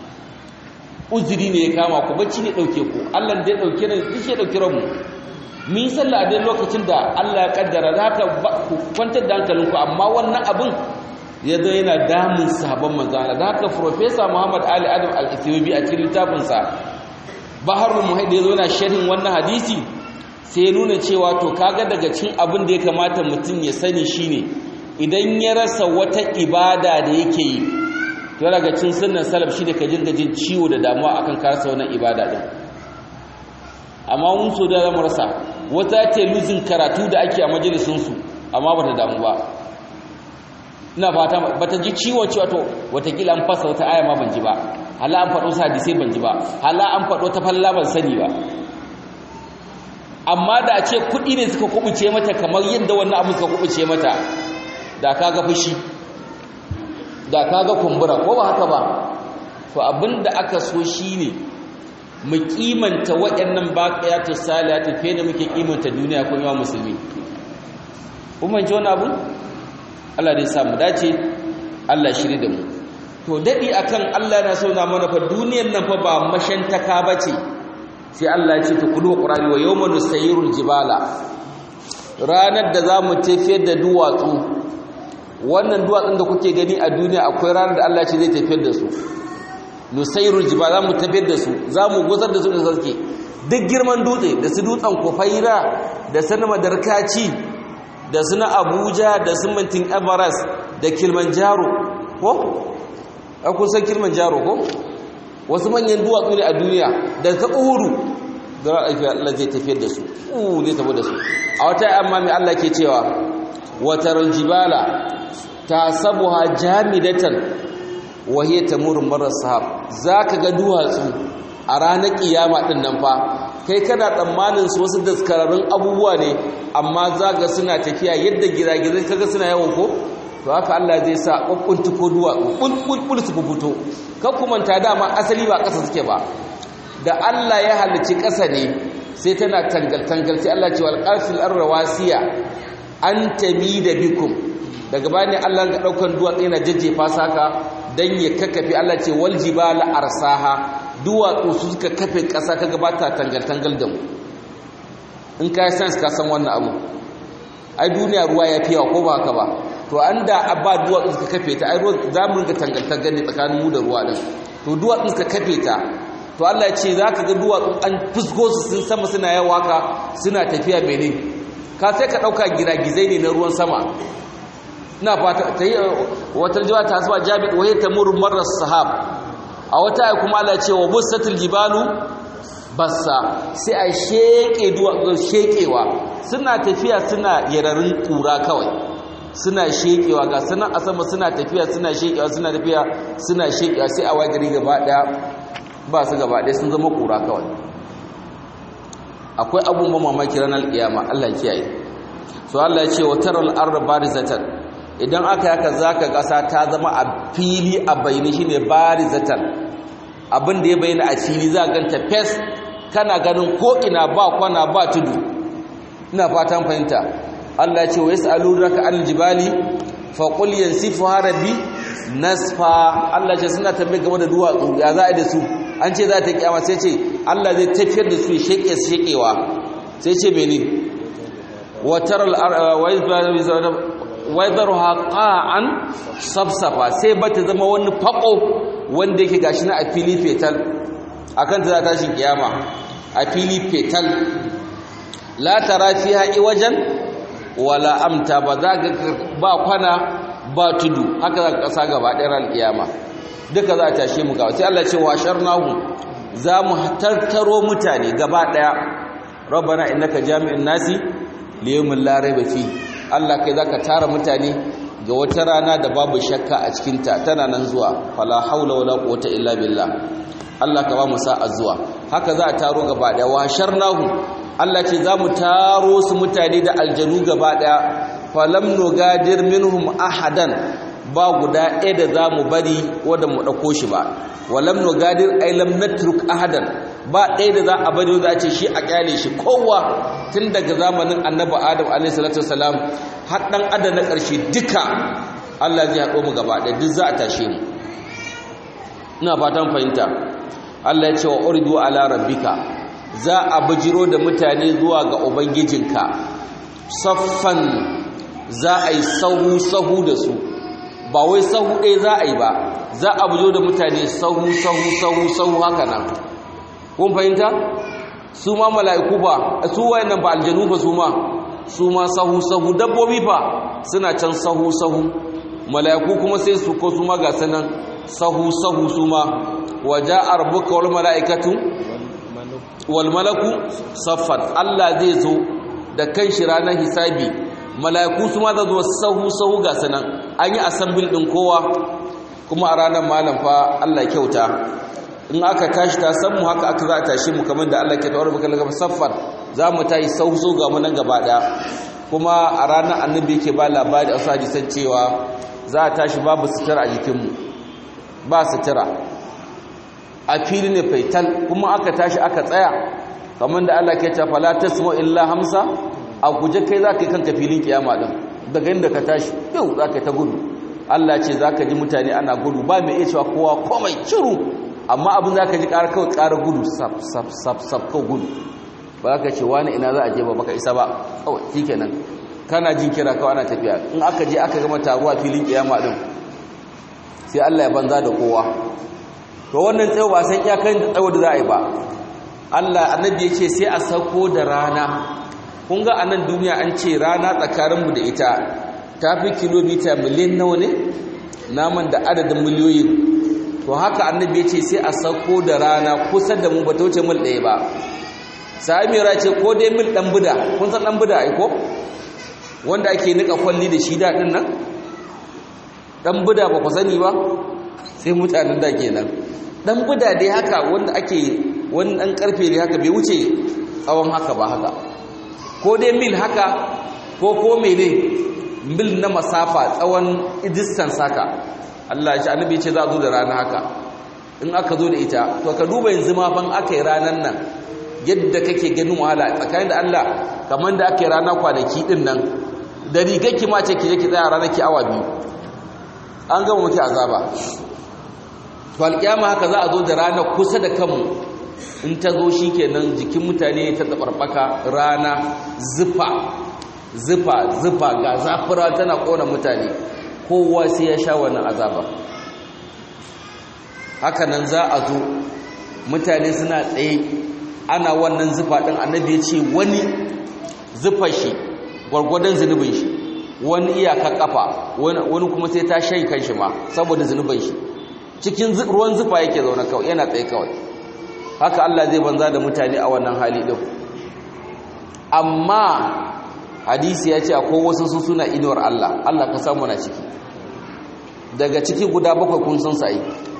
uzuri ne ya kama ku bacci ne dauke ku Allah da ya dauke ne duk ya dauke ranmu mun yi sallah a dai lokacin da Allah ya kaddara da haka ku kwantar da hankalinku amma wannan abin ya zo yana damun sahabban manzo Allah da haka professor Muhammad Ali Adam Al-Ethiopi a cikin littafin sa Baharul Muhaid ya zo yana sharhin wannan hadisi sai ya nuna cewa to kaga daga cikin abin da ya kamata mutum ya sani shine idan ya rasa wata ibada da yake yi to daga cikin sunnan salaf shi da ka jinga jin ciwo da damuwa akan karasa wannan ibada din amma mun so da zamu rasa wata ta luzin karatu da ake a majalisun su amma bata damu ba ina fata bata ji ciwon cewa to watakila an fasa wata aya ma ban ji ba hala an faɗo hadisi ban ji ba hala an faɗo ta falla ban sani ba amma da a ce kuɗi ne suka kubuce mata kamar yadda wannan abu suka kubuce mata da kaga fushi da kaga kumbura ko ba haka ba to abinda aka so shine mu kimanta waɗannan baqiyatu salihati fiye da muke kimanta duniya ko yawa musulmi kuma ji wani abu Allah dai sa mu dace Allah shiri da mu to dadi akan Allah yana so na mana fa duniyar nan fa ba mashantaka bace sai Allah ya ce ta kudu qur'ani wa yawma nusayyirul jibala ranar da zamu tafiyar da duwatsu wannan duwatsun da kuke gani a duniya akwai ranar da Allah ce zai tafiyar da su nusairul jiba za mu tafiyar da su za mu gusar da su da sarki duk girman dutse da su dutsen kufaira da su na madarkaci da su na abuja da su mintin everest da kilimanjaro ko? a kusan kilimanjaro ko? wasu manyan duwatsu ne a duniya da ta uhuru da Allah zai tafiyar da su uh zai tafi da su a wata amma mai Allah ke cewa watar jibala tasabuha jamidatan wa hiya tamuru marar sahab zaka ga duwatsu a ranar kiyama din nan fa kai kana tsammanin su wasu daskararrun abubuwa ne amma zaka suna tafiya yadda giragizai kaga suna yawan ko to haka Allah zai sa kokkunti ko duwatsu kulkul su fito kan kuma ta dama asali ba ƙasa suke ba da Allah ya halicci ƙasa ne sai tana tangal tangal sai Allah ce wal qafil arwasiya an tami da bikum daga bani Allah ga daukan duwatsu yana jajjefa saka dan ya kakkafe Allah ce wal jibala arsaha duwatsu su suka kafe kasa kaga ba ta tangal tangal da mu in kai sense ka san wannan abu ai duniya ruwa ya fiyawa ko ba haka ba to an da abba duwatsu suka kafe ta ai ruwa za mu ringa tangal tangal ne tsakanin mu da ruwa din to duwatsu suka kafe ta to Allah ya ce zaka ga duwatsu an fusgo su sun sama suna yawa ka suna tafiya mene ka sai ka ɗauka giragizai ne na ruwan sama ina fata ta yi wata jiwa ta zuwa jami'a wahai ta murmarar sahab a wata ya kuma ala cewa busatul jibalu bassa sai a sheƙe sheƙewa suna tafiya suna yararin ƙura kawai suna sheƙewa ga sanan a sama suna tafiya suna sheƙewa suna tafiya suna sheƙewa sai a wagari gaba ɗaya ba su gaba ɗaya sun zama ƙura kawai akwai abubuwan mamaki ranar ƙiyama Allah kiyaye so Allah ya ce wa taral arda barizatan idan aka yaka zaka ƙasa ta zama a fili a bayani shine barizatan abin da ya bayyana a fili za ganta fes kana ganin ko ina ba kwana ba tudu ina fatan fahimta Allah ya ce wa yas'alunaka anil jibali fa qul yansifuha rabbi nasfa Allah ce suna tambaye game da duwatsu ya za a da su an ce za ta kiyama sai ce Allah zai tafiyar da su ya sheke su shekewa sai ce mene wa taral wa yadharuha qa'an sabsafa sai ba ta zama wani fako wanda yake gashi na a fili fetal akan ta za ta tashin kiyama a fili fetal la tara fiha iwajan wala amta ba za ga ba kwana ba tudu haka za ka kasa gaba ɗaya ran kiyama duka za a tashe mu gawa sai Allah ce wa sharnahu za mu tattaro mutane gaba ɗaya rabbana innaka jami'in nasi liyawmin la raiba fi Allah kai zaka tara mutane ga wata rana da babu shakka a cikin ta tana nan zuwa fala haula wala quwwata illa billah Allah ka ba mu sa'a zuwa haka za a taro gaba ɗaya wa sharnahu Allah ce za mu taro su mutane da aljanu gaba ɗaya falam nugadir minhum ahadan ba guda ɗaya da za mu bari wadda mu ɗauko shi ba walam nugadir ay lam natruk ahadan ba ɗaya da za a bari za a ce shi a kyale shi kowa tun daga zamanin annabi adam alayhi salatu wasalam har dan adam na ƙarshe duka Allah zai haɗo mu gaba ɗaya duk za a tashe mu ina fatan fahimta Allah ya ce wa uridu ala rabbika za a bijiro da mutane zuwa ga ubangijinka saffan za a yi sahu sahu da su ba wai sahu ɗaya za a yi ba za a bijiro da mutane sahu sahu sahu sahu haka nan kun fahimta su ma mala'iku ba su wayannan ba aljanu ba su ma su ma sahu sahu dabbobi fa suna can sahu sahu mala'iku kuma sai su ko su ma ga sanan sahu sahu su ma waja'a rabbuka wal mala'ikatu wal malaku saffan Allah zai zo da kan shi ranar hisabi mala'iku su ma za zo sahu sahu ga sanan an yi assemble din kowa kuma a ranar malam fa Allah kyauta in aka tashi ta san mu haka aka za a tashi mu kamar da Allah ke tawar baka daga saffan za mu tayi sahu sahu ga mu nan gaba daya kuma a ranar annabi yake ba labari a sadi san cewa za a tashi babu sutura a jikinmu ba sutura a fili ne faital kuma aka tashi aka tsaya kamar da Allah ke cewa fala tasmu illa hamsa a guje kai za ka yi kanka filin kiyama din daga inda ka tashi yau za ka yi ta gudu Allah ce za ka ji mutane ana gudu ba mai iya cewa kowa komai ciru amma abin za ka ji ƙara kawai ƙara gudu sab sab sab sab kawai gudu ba za ka ce wani ina za a je ba baka isa ba kawai shi kenan kana jin kira kawai ana tafiya in aka je aka gama taruwa filin kiyama din sai Allah ya banza da kowa to wannan tsayo ba san iyakan da tsayo da za a yi ba Allah annabi ya ce sai a sauko da rana kun ga anan duniya an ce rana tsakaninmu da ita ta fi kilomita miliyan nawa ne naman da adadin miliyoyi to haka annabi ya ce sai a sauko da rana kusa da mu ba ta wuce mil ɗaya ba samira ce ko dai mil ɗan buda kun san ɗan buda aiko wanda ake nika kwalli da shi daɗin nan ɗan buda ba ku sani ba sai mutanen da kenan ɗan buda dai haka wanda ake wani ɗan ƙarfe ne haka bai wuce tsawon haka ba haka ko dai mil haka ko ko mene mil na masafa tsawon distance haka Allah shi annabi ce za a zo da rana haka in aka zo da ita to ka duba yanzu ma ban aka yi ranar nan yadda kake ganin wahala tsakanin da Allah kamar da aka yi rana kwanaki din nan da rigakki ma ce ki je ki tsaya ranar ki awa biyu an gama muke azaba to alƙiyama haka za a zo da rana kusa da kanmu in ta zo shi kenan jikin mutane ta tsabarbaka rana zufa zufa zufa ga zafira tana ƙona mutane kowa sai ya sha wannan azaba haka nan za a zo mutane suna tsaye ana wannan zufa ɗin annabi ya ce wani zufa shi gwargwadon zunubin shi wani iyaka kafa wani kuma sai ta shai kan shi ma saboda zunubin shi cikin ruwan zufa yake zaune kawai yana tsaye kawai haka Allah zai banza da mutane a wannan hali din amma hadisi ya ce akwai wasu su suna inuwar Allah Allah ka samu na ciki daga ciki guda bakwai kun san sai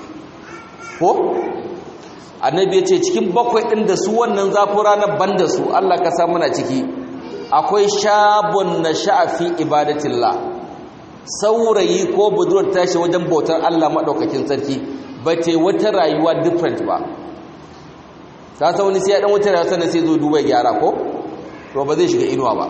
ko annabi ya ce cikin bakwai ɗin da su wannan zafin ranar banda su Allah ka samu na ciki akwai shabun na sha'afi ibadatillah saurayi ko budurwar tashi wajen bautar Allah maɗaukakin sarki ba te wata rayuwa different ba ta sa wani sai ya ɗan wata rayuwa sannan sai zo duba gyara ko to ba zai shiga inuwa ba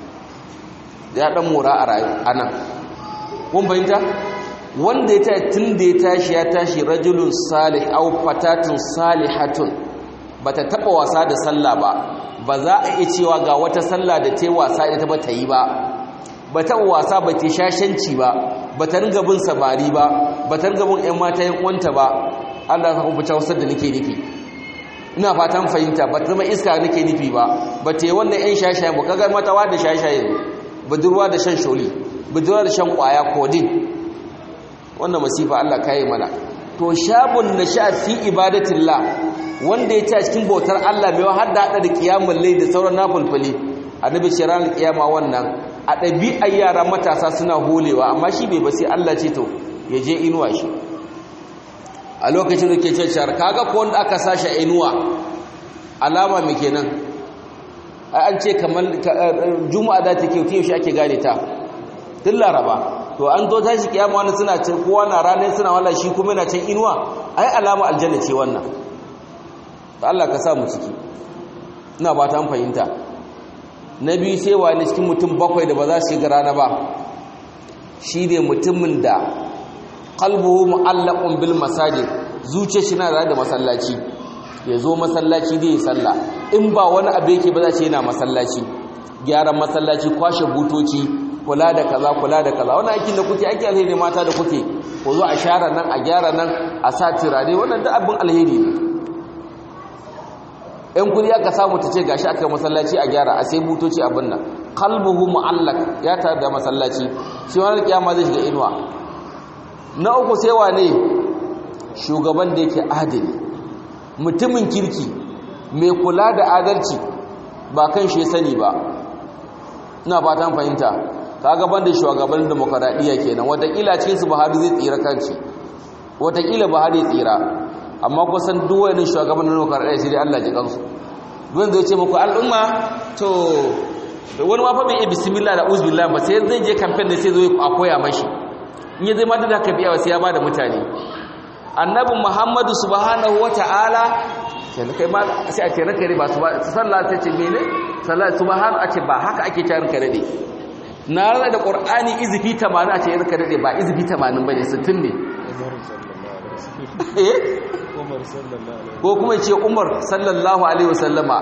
ya ɗan mora a rayu a nan kun fahimta wanda ya tashi tun da ya tashi ya tashi rajulun salih au fatatun salihatun bata taba wasa da sallah ba ba za a iya cewa ga wata sallah da ta wasa ita ba ta yi ba ba ta wasa ba ta shashanci ba ba ta ringa bin samari ba ba ta ringa bin ƴan mata yan uwanta ba Allah ya kuma ta wasar da nake nufi ina fatan fahimta ba ta zama iska nake nufi ba ba ta yi wannan ƴan shashaye ba kaga mata wa da shashaye budurwa da shan sholi budurwa da shan kwaya kodin wannan masifa Allah kayi mana to shabun nasha fi ibadatillah wanda ya ci cikin bautar Allah mai har da hada da kiyamul layl da sauran nafilfili annabi shiran kiyama wannan a ɗabi'ar yara matasa suna holewa amma shi bai ba sai Allah ce to ya je inuwa shi a lokacin da ke ce shar kaga ko wanda aka sashi inuwa alama me kenan an ce kamar juma'a da take yau shi ake gane ta tun laraba to an zo tashi kiyama wani suna ce kowa na ranar suna wala shi kuma yana can inuwa ai alama aljanna ce wannan ta Allah ka sa mu ciki ina ba ta fahimta na biyu sai wani cikin mutum bakwai da ba za su shiga rana ba shi ne mutumin da qalbuhu mu'allaqun bil masajid zuciyar shi na da masallaci ya zo masallaci da ya salla in ba wani abu yake ba za ce yana masallaci gyaran masallaci kwashe butoci kula da kaza kula da kaza wannan aikin da kuke aiki alheri mata da kuke ko zo a share nan a gyara nan a sa turare wannan da abin alheri ne ɗan kudi aka samu ta ce gashi aka masallaci a gyara a sai butoci abin nan qalbuhu mu'allaq ya tare da masallaci shi wani kiyama zai shiga inuwa na uku sai wane shugaban da yake adali mutumin kirki mai kula da adalci ba kan shi sani ba ina fatan fahimta ka gaban da shugaban demokaradiyya kenan watakila cikin su Buhari zai tsira kanci watakila Buhari ya tsira amma kusan duk wani shugaban demokaradiyya sai dai Allah ji kansu don zai ce muku al'umma to wani ma fa bai bismillah da uzbillah ba sai zai je campaign da sai zo a koya mashi in ya zai ma da ka biya sai ya bada mutane annabi Muhammadu subhanahu wataala sai kai ma sai a ce ranka ne ba su sallah sai ce mene sallah subhanahu a ce ba haka ake tarin ka dade na rana da qur'ani izifi 80 a ce ranka dade ba izifi 80 bane 60 ne eh ko kuma ce Umar sallallahu alaihi wasallama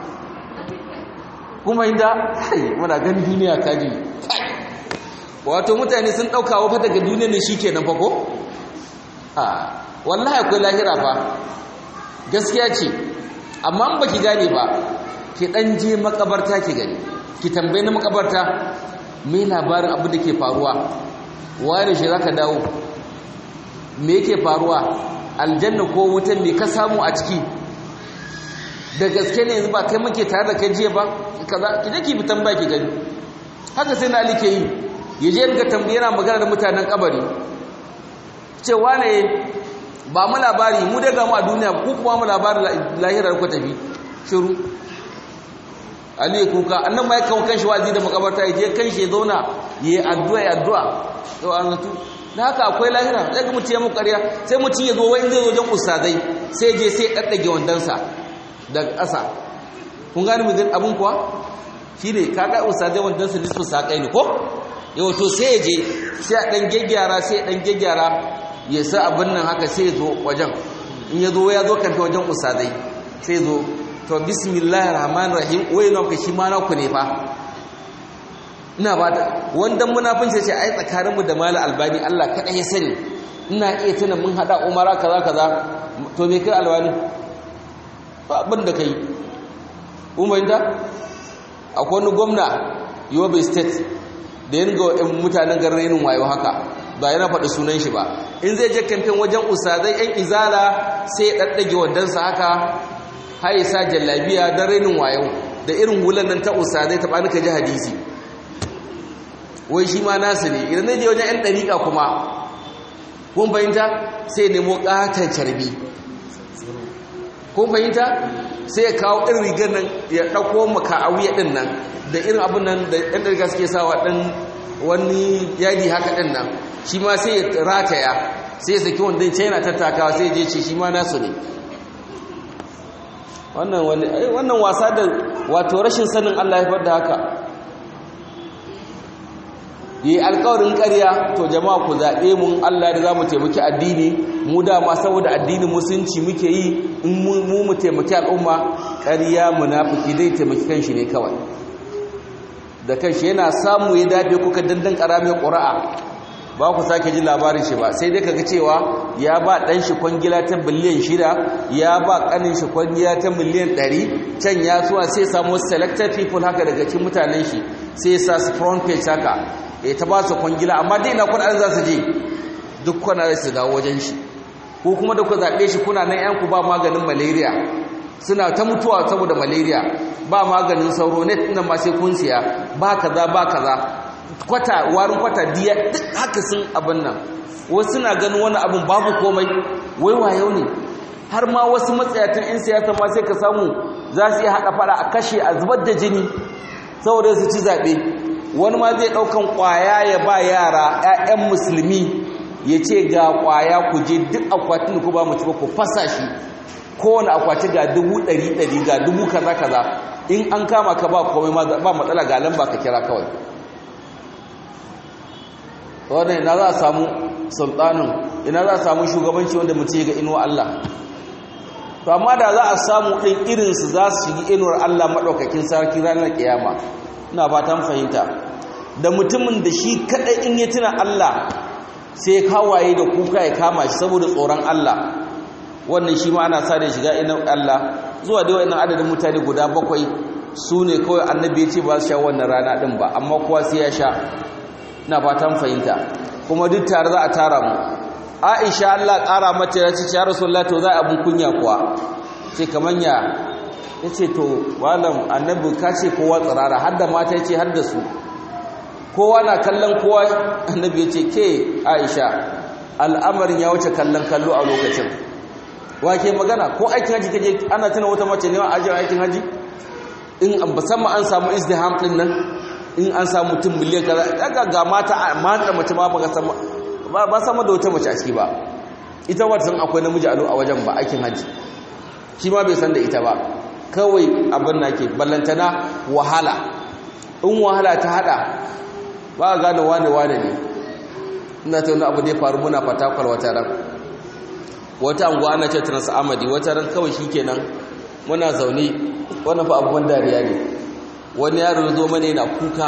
kuma inda hai muna ganin duniya kaji wato mutane sun dauka wa fa daga duniyar ne shikenan fa ko a wallahi akwai lahira fa gaskiya ce amma ba ki gane ba ki dan je makabarta ki gani ki tambaye na makabarta me labarin abu da ke faruwa ware shi zaka dawo me yake faruwa aljanna ko wutan me ka samu a ciki da gaske ne yanzu ba kai muke tare da kai jiya ba kaza ki je ki bi tambaya ki gani haka sai na ali ke yi ya je ga tambaye yana magana da mutanen kabari cewa ne ba mu labari mu daga mu a duniya ku kuma mu labarin lahirar ku tafi shiru ali ya kuka annan ma ya kawo kanshi wazi da makabarta ya je kanshi ya zauna ya yi addu'a ya addu'a to an zato da haka akwai lahira sai ga mutum ya muku ƙarya sai mutum ya zo wani zai zo wajen ustazai sai je sai ya ɗaɗɗage wandonsa daga ƙasa kun gani mu abin kuwa shi ne kaga ustazai wandonsa nisfu saƙai ne ko yau to sai ya je sai a ɗan gyaggyara sai ya ɗan gyaggyara ya sa abin nan haka sai zo wajen in ya zo ya zo kanta wajen usadai sai zo to bismillahir rahmanir rahim wai na ka shi ma na ku ne fa ina ba ta wanda munafinci sai ai tsakaninmu da mala albani Allah kada ya sani ina iya tuna mun hada umara kaza kaza to me kai alwani ba abin da kai umar da akwai wani gwamna yobe state da yin ga mutanen garin wayo haka ba yana faɗi sunan shi ba in zai je kamfen wajen usazai yan izala sai ya ɗaɗɗage wadansa haka haisa jallabiya don renin wayo da irin hulan nan ta usazai ta ɓanuka ji hadisi wai shi ma nasu ne idan zai je wajen yan ɗariƙa kuma kun fahimta sai nemo ƙaton carbi kun fahimta sai ya kawo ɗin rigar nan ya ɗauko maka a wuya ɗin nan da irin abin nan da ɗan ɗarga suke sawa ɗan wani yadi haka ɗin nan shi ma sai ya rataya sai ya saki wanda ce yana tattakawa sai je ce shi ma nasu ne wannan wasa da wato rashin sanin Allah ya da haka yi alkawarin ƙarya to jama'a ku zaɓe mun Allah da za mu taimaki addini mu dama saboda addinin musulunci muke yi in mu mu taimaki al'umma ƙarya munafiki zai taimaki kanshi ne kawai da kanshi yana samu ya dafe kuka dandan ƙaramin ƙura'a ba ku sake ji labarin shi ba sai dai kaga cewa ya ba ɗan shi kwangila ta biliyan shida ya ba ƙanin shi kwangila ta miliyan ɗari can ya zuwa sai samu selected people haka daga cikin mutanen shi sai sa su front page haka ya ta ba su kwangila amma dai na kudaden za su je duk kuna su dawo wajen shi ko kuma da ku zaɓe shi kuna nan yanku ba maganin malaria suna ta mutuwa saboda malaria ba maganin sauro net nan ma sai kun siya ba kaza ba kaza kwata warin kwata diya duk haka sun abin nan wasu suna ganin wani abin babu komai wai wayo ne har ma wasu matsayatan 'yan siyasa ma sai ka samu za su iya haɗa fara a kashe a zubar da jini saboda su ci zaɓe wani ma zai ɗaukan ƙwaya ya ba yara 'ya'yan musulmi ya ce ga ƙwaya ku je duk akwatin ku ba mu ci ba ku fasa shi kowane akwati ga dubu ɗari ɗari ga dubu kaza kaza in an kama ka ba komai ba matsala ga lamba ka kira kawai wannan ina za a samu sultanin ina za a samu shugabanci wanda mutum ya ga inuwa Allah to amma da za a samu ɗin irinsu za su shigi inuwar Allah maɗaukakin sarki ranar kiyama ina fatan fahimta da mutumin da shi kaɗai in ya tuna Allah sai kawaye da kuka ya kama shi saboda tsoron Allah wannan shi ma ana sa da shiga inuwar Allah zuwa da wa'annan adadin mutane guda bakwai su ne kawai annabi ya ce ba su sha wannan rana ɗin ba amma kowa sai ya sha ina fatan fahimta kuma duk tare za a tara mu aisha Allah ƙara mata ya ce ya rasulullah to za a abun kunya kuwa ce kaman ya yace to malam annabi ka ce kowa tsirara har da mata yace har da su kowa na kallon kowa annabi yace ke aisha al'amarin ya wuce kallon kallo a lokacin wake magana ko aikin haji kaje ana tuna wata mace ne a ajin aikin haji in musamman an samu izdiham din nan in an samu mutum miliyan kaza daga ga mata mata mace ma baka sama ba sama da wata mace a ciki ba ita wata san akwai namiji a wajen ba aikin haji shi ma bai san da ita ba kawai abin na ke ballantana wahala in wahala ta hada ba a gane wane wane ne ina ta wani abu da ya faru muna fatakwal wata ran wata anguwa ana ce trans amadi wata ran kawai shi kenan muna zaune wani fa abubuwan dariya ne wani yaro zo mana yana kuka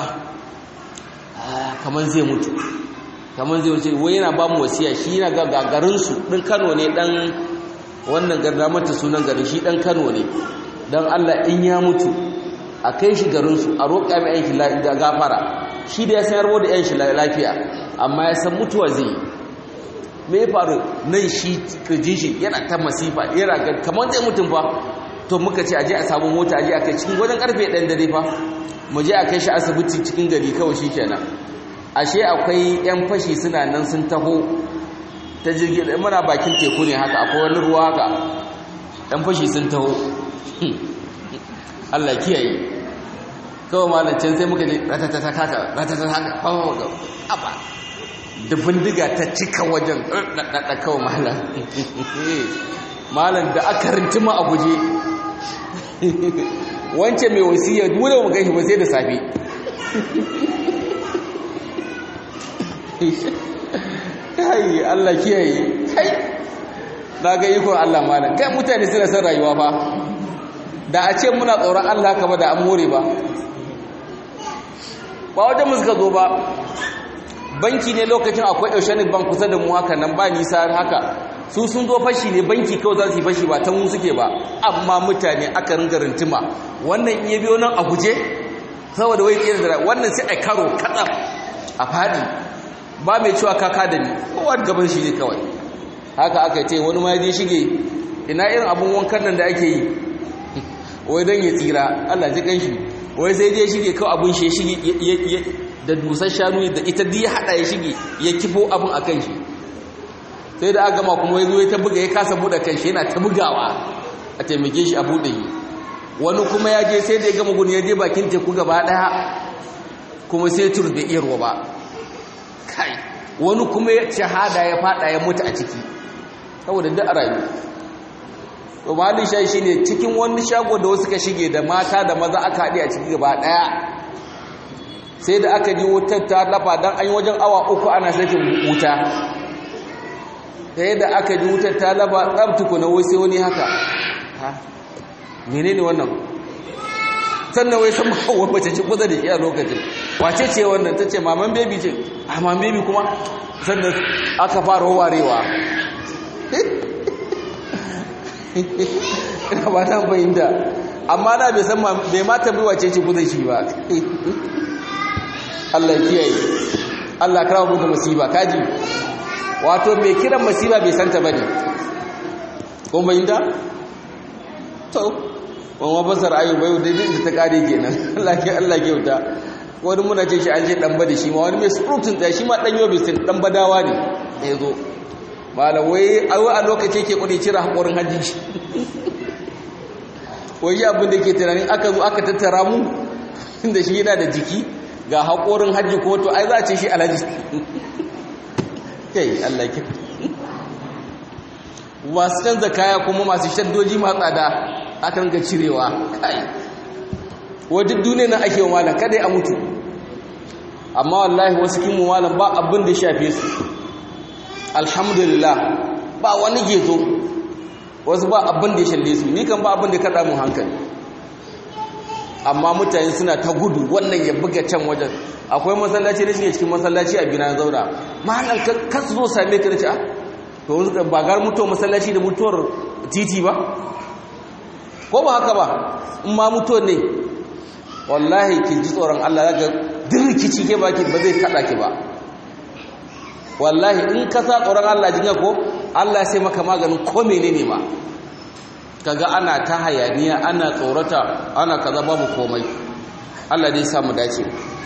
kamar zai mutu kamar zai wuce wai yana ba mu wasiya shi yana ga gagarinsu ɗin kano ne ɗan wannan garda mata sunan garin shi ɗan kano ne don allah in ya mutu a kai shi garinsu a roƙa mai yanki da gafara shi da ya san yarbo da yanshi lafiya amma ya san mutuwa zai yi me ya faru nan shi kirjin shi yana ta masifa yana ga kamar zai mutum fa to muka ce aje a samu mota aje a kai cikin wajen karfe ɗan dare fa mu je a kai shi asibiti cikin gari kawai shi kenan ashe akwai 'yan fashi suna nan sun taho ta jirgin muna bakin teku ne haka akwai wani ruwa haka 'yan fashi sun taho Allah kiyaye kawai malancin sai muka je ratatata haka ratatata haka fawo ga aba da bindiga ta cika wajen ɗaɗɗaɗa kawai malam malam da aka rintima a guje wancan mai wasiya duk da mu gashi ba sai da safe kai Allah kiyaye kai na ga ikon Allah malam kai mutane suna son rayuwa fa da a ce muna tsoron Allah ka ba da an more ba ba wajen mu suka zo ba banki ne lokacin akwai oceanic bank kusa da mu haka nan ba nisa haka su sun zo fashi ne banki kawai za su yi fashi ba ta mu suke ba amma mutane aka ringa rintima wannan iya biyo nan a guje saboda wai tsere da wannan sai a karo katsam a fadi ba mai cewa kaka da ni kowa gaban shi ne kawai haka aka ce wani ma je shige ina irin abun wankan nan da ake yi wai don ya tsira Allah ji kanshi wai sai je shige kawai abun shi shige da dusar shanu da ita duk ya hada ya shige ya kifo abun a kan shi sai da aka gama kuma ya zo ya ta buga ya kasa buɗe kan shi yana ta bugawa a taimake shi a buɗe yi wani kuma ya je sai da ya gama gudu ya je bakin teku gaba ɗaya kuma sai tur da iya ruwa ba kai wani kuma ya shahada ya fada ya mutu a ciki saboda da rayu to malin shayi shine cikin wani shago da wasu ka shige da mata da maza aka haɗe a ciki gaba ɗaya sai da aka ji wutar ta lafa don an yi wajen awa uku ana sakin wuta sai da aka ji wutar ta lafa tsabtuku na wasu wani haka ha menene wannan sannan wai san mawa mace ce kusa da shi a lokacin wace ce wannan ta ce maman bebi ce a maman bebi kuma sannan aka fara warewa ina ba ta fahimta amma na bai san bai mata bai wace ce kusa shi ba Allah kiyaye Allah karawa mu da musiba kaji wato mai kiran musiba bai santa bane ko fahimta to wani basar ayu bai da da ta kare kenan Allah ke Allah ke wuta wani muna ce shi an ce dan bada shi ma wani mai surutun tsaya shi ma dan yobe sun dan badawa ne ya zo malam wai a lokaci ke kudi cire hakorin hajji shi wai abin da ke tunanin aka zo aka tattara mu inda shi yana da jiki ga hakorin hajji ko to ai za a ce shi alhaji kai Allah ke masu canza kaya kuma masu shaddoji masu tsada akan ga cirewa kai wajen duniya na ake wa malam kada ya mutu amma wallahi wasu kin malam ba abin da shafe su alhamdulillah ba wani gezo wasu ba abin da ya shalle su ni kan ba abin da ya kada mun hankali amma mutane suna ta gudu wannan ya buga can wajen akwai masallaci da shi cikin masallaci a bina zauna malam ka zo same ka da ci to ba gar mutuwar masallaci da mutuwar titi ba ko ba haka ba in ma mutuwar ne wallahi ki ji tsoron Allah zaka dirkici ke baki ba zai kada ki ba wallahi in ka sa tsoron Allah jinga ko Allah sai maka maganin ko menene ma kaga ana ta hayaniya ana tsorata ana kaza babu komai Allah dai samu dace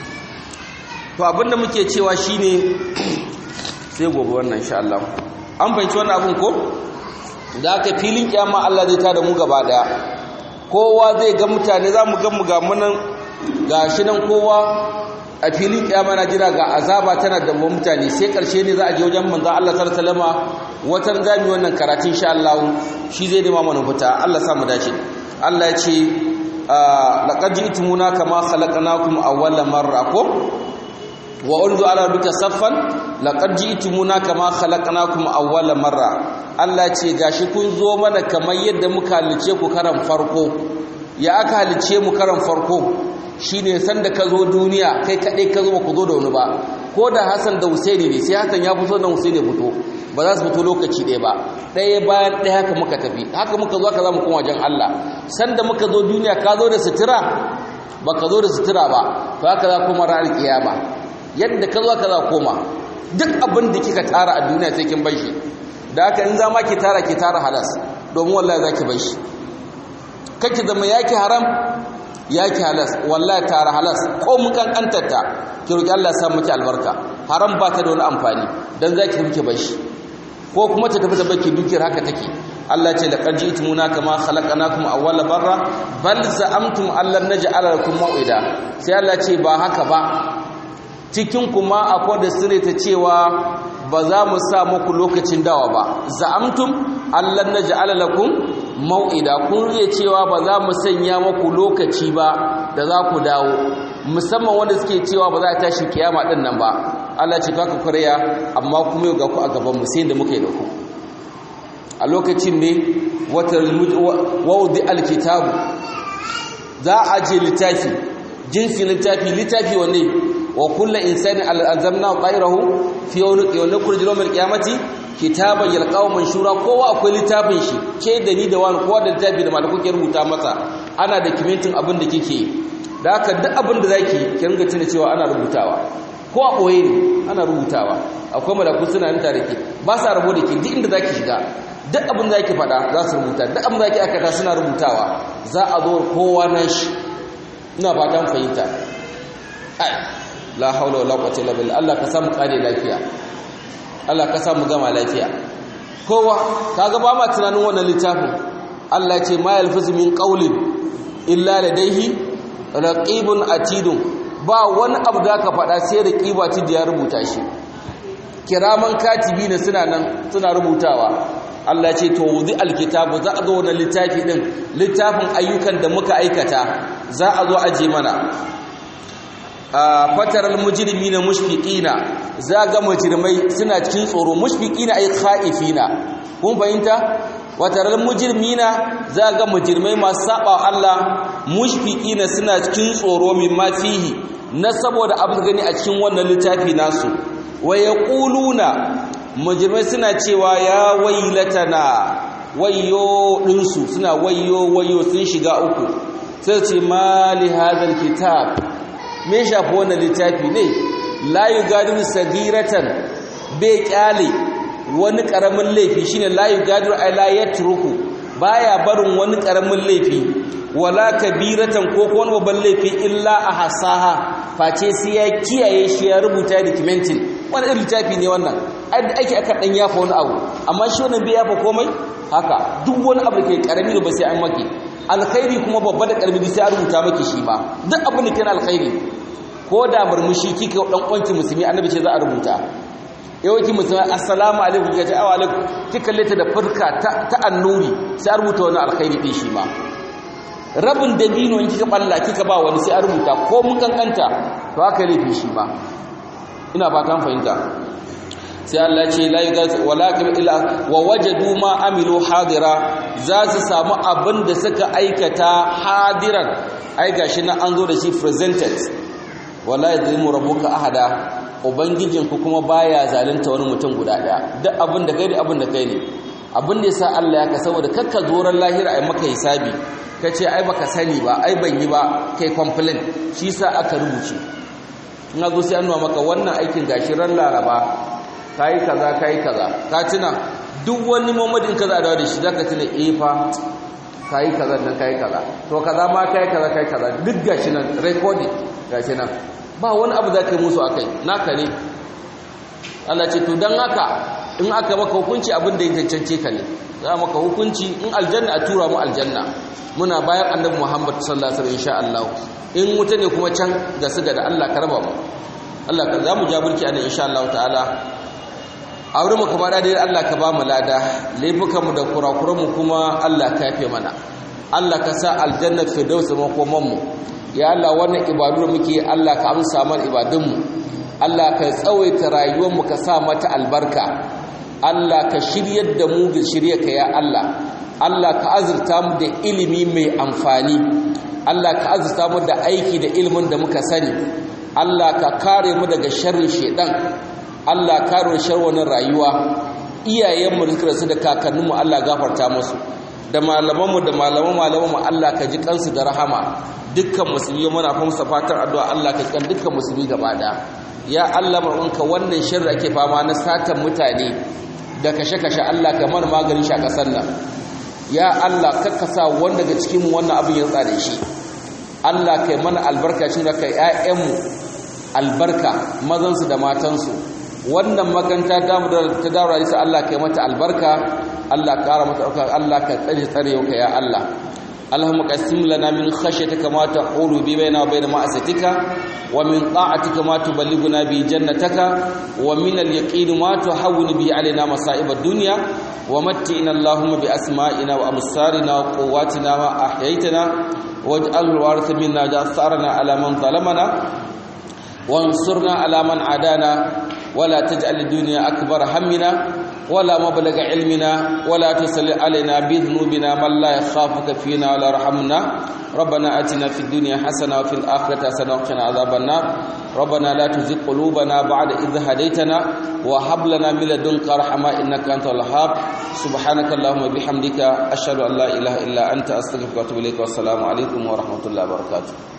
to abinda muke cewa shine sai gobe wannan insha Allah an fahimci wannan abin ko da aka filin kiyama Allah zai tada mu gaba daya kowa zai ga mutane za mu ga mu ga munan gashi nan kowa a filin kiyama na jira ga azaba tana da mutane sai karshe ne za a je wajen manzon Allah sallallahu alaihi wasallama watan zami wannan karatun insha Allah shi zai nema mana fita Allah sa mu dace Allah ya ce laqad ji'tumuna kama khalaqnakum awwala marra ko wa urdu ala rabbika saffan laqad ji'tumuna kama khalaqnakum awwala marra Allah ce gashi kun zo mana kamar yadda muka halice ku karan farko ya aka halice mu karan farko shine sanda ka zo duniya kai kadai ka zo ku zo da wani ba ko da Hassan da Husaini ne sai Hassan ya fito da Husaini fito ba za su fito lokaci ɗaya ba ɗaya bayan ɗaya haka muka tafi haka muka zo haka za mu koma wajen Allah sanda muka zo duniya ka zo da sutura ba ka zo da sutura ba to haka za kuma ranar kiyama yadda ka zo haka za koma duk abin da kika tara a duniya sai kin bar shi da haka in za ma ki tara ki tara halas domin wallahi za ki bar shi kake zama yaki haram yaki halas wallahi tara halas ko mun kankantarta ki roki Allah ya sa miki albarka haram ba ta da wani amfani dan zaki miki bar shi ko kuma ta tafi ta baki dukiyar haka take Allah ce laqad ji'tumuna kama khalaqnakum awwala barra bal za'amtum allan naj'ala lakum maw'ida sai Allah ce ba haka ba cikin kuma akwai da sire ta cewa ba za mu sa muku lokacin dawa ba za'amtum allan naj'ala lakum maw'ida kun riya cewa ba za mu sanya muku lokaci ba da za ku dawo musamman wanda suke cewa ba za a tashi kiyama din nan ba Allah ce kaka kuriya amma kuma yau ga ku a gaban mu sai da muka yi da ku a lokacin ne wawudi alkitabu za a je littafi jinsi littafi littafi wanne wa kullu insani al'azamna qayrahu fi yawmi kurji yawmil qiyamati kitaban yalqaw manshura kowa akwai littafin shi ke da ni da wani kowa da littafi da malaku ke rubuta masa ana da kimintin abin da kike da haka duk abin da zaki ki ringa tuna cewa ana rubutawa ko a boye ne ana rubutawa akwai malaku suna nan tare ke ba sa rabo da ke duk inda zaki shiga duk abin da zaki faɗa za su rubuta duk abin da zaki aikata suna rubutawa za a zo kowa nan shi ina fatan fahimta ai la haula wala quwwata illa billah Allah ka samu kare lafiya Allah ka samu gama lafiya kowa kaga ba ma tunanin wannan littafin Allah ya ce ma yalfizu min qawlin illa ladayhi raqibun atidun ba wani abu da ka faɗa sai da ƙibati da ya rubuta shi kiraman katibi ne suna nan suna rubutawa Allah ce to wuzi alkitabu za a zo wani littafi din littafin ayyukan da muka aikata za a zo aje mana a fataral mujrimina mushfiqina za ga mujrimai suna cikin tsoro mushfiqina ay khaifina kun fahimta wataral mujrimina za ga mujrimai masu saba Allah mushfiqina suna cikin tsoro mimma fihi na saboda abu gani a cikin wannan littafi nasu wa yaquluna mujrimai suna cewa ya wailatana wayyo dinsu suna wayyo wayyo sun shiga uku sai ce mali hadal kitab me shafi wannan littafi ne la yugadiru sagiratan bai kyale wani karamin laifi shine la yugadiru ay la yatruku baya barin wani karamin laifi wala kabiratan ko ko wani babban laifi illa ahsaha face sai ya kiyaye shi ya rubuta documentin wani irin littafi ne wannan ai da ake aka dan yafa wani abu amma shi wannan bai yafa komai haka duk wani abu da ke karami da ba sai an maki alkhairi kuma babba da karami sai an rubuta maki shi ma duk abin da ke na alkhairi ko da murmushi kika dan kwanki musulmi annabi ce za a rubuta yawanci musulmi assalamu alaikum kika ce awa alaikum kika leta da furka ta annuri sai a rubuta wani alkhairi din shi ma rabin dabino in kika balla kika ba wani sai a rubuta ko mun kankanta to haka laifi shi ma ina fatan fahimta sai Allah ce la yughaz wala illa wa wajadu ma amilu hadira za su samu abin da suka aikata hadiran ai gashi nan an zo da shi presented wala yadhlimu rabbuka ahada ubangijinku kuma baya zalunta wani mutum guda daya duk abin da kai da abin da kai ne abin da yasa Allah ya ka saboda kakka zoran lahira ai maka hisabi kace ai baka sani ba ai ban yi ba kai complain shi yasa aka rubuce in zo sai an nuna maka wannan aikin gashi ran laraba kai kaza kai kaza ka tuna duk wani mamadin kaza da da shi zaka tuna eh fa kai kaza nan kai kaza to kaza ma kai kaza kai kaza duk gashi nan recording gashi nan ba wani abu za ka yi musu akai naka ne Allah ce to dan haka in aka maka hukunci abin da ya cancance ka ne za maka hukunci in aljanna a tura mu aljanna muna bayan annabi Muhammad sallallahu alaihi wasallam insha Allah in wuta ne kuma can ga siga da Allah ka raba mu Allah ka za mu jaburki anan insha Allah ta'ala a wurin muka bada dai Allah ka ba mu lada laifukan mu da kurakuran mu kuma Allah ka yafe mana Allah ka sa aljanna firdaus makoman mu ya Allah wannan ibadu da muke Allah ka amsa mana ibadun mu Allah ka tsawaita rayuwar mu ka sa mata albarka Allah ka shiryar da mu ga shiryarka ya Allah Allah ka azurta mu da ilimi mai amfani Allah ka azurta mu da aiki da ilimin da muka sani Allah ka kare mu daga sharrin shedan Allah ka kare sharrin rayuwa iyayenmu da suka rasu da kakanninmu Allah gafarta musu da malamanmu da malaman malamanmu Allah ka ji kansu da rahama dukkan musulmi muna fa musa fatar addu'a Allah ka kan dukkan musulmi gaba daya ya Allah marwanka wannan sharri ake fama na satan mutane da kashe-kashe Allah ka mana maganin shi a kasar nan ya Allah kakkasa wanda daga cikin mu wannan abin ya tsare shi Allah kai mana albarka shi da kai ƴaƴanmu albarka mazansu da matansu wannan makanta ta mu da ta dawo sai Allah kai mata albarka Allah ƙara mata ɗauka Allah ka tsare tsare ka ya Allah اللهم قسم لنا من خشيتك ما تحول بيننا وبين معصيتك ومن طاعتك ما تبلغنا به جنتك ومن اليقين ما تحول به علينا مصائب الدنيا ومتئنا اللهم بأسمائنا وأبصارنا وقواتنا ما أحييتنا واجعل الوارث منا جاثارنا على من ظلمنا وانصرنا على من عادانا ولا تجعل الدنيا أكبر همنا ولا مبلغ علمنا ولا تسل علينا بذنوبنا من لا يخافك فينا ولا رحمنا ربنا آتنا في الدنيا حسنة وفي الآخرة حسنة وقنا عذاب النار ربنا لا تزغ قلوبنا بعد إذ هديتنا وهب لنا من لدنك رحمة إنك أنت الوهاب سبحانك اللهم وبحمدك أشهد أن لا إله إلا أنت أستغفرك وأتوب إليك والسلام عليكم ورحمة الله وبركاته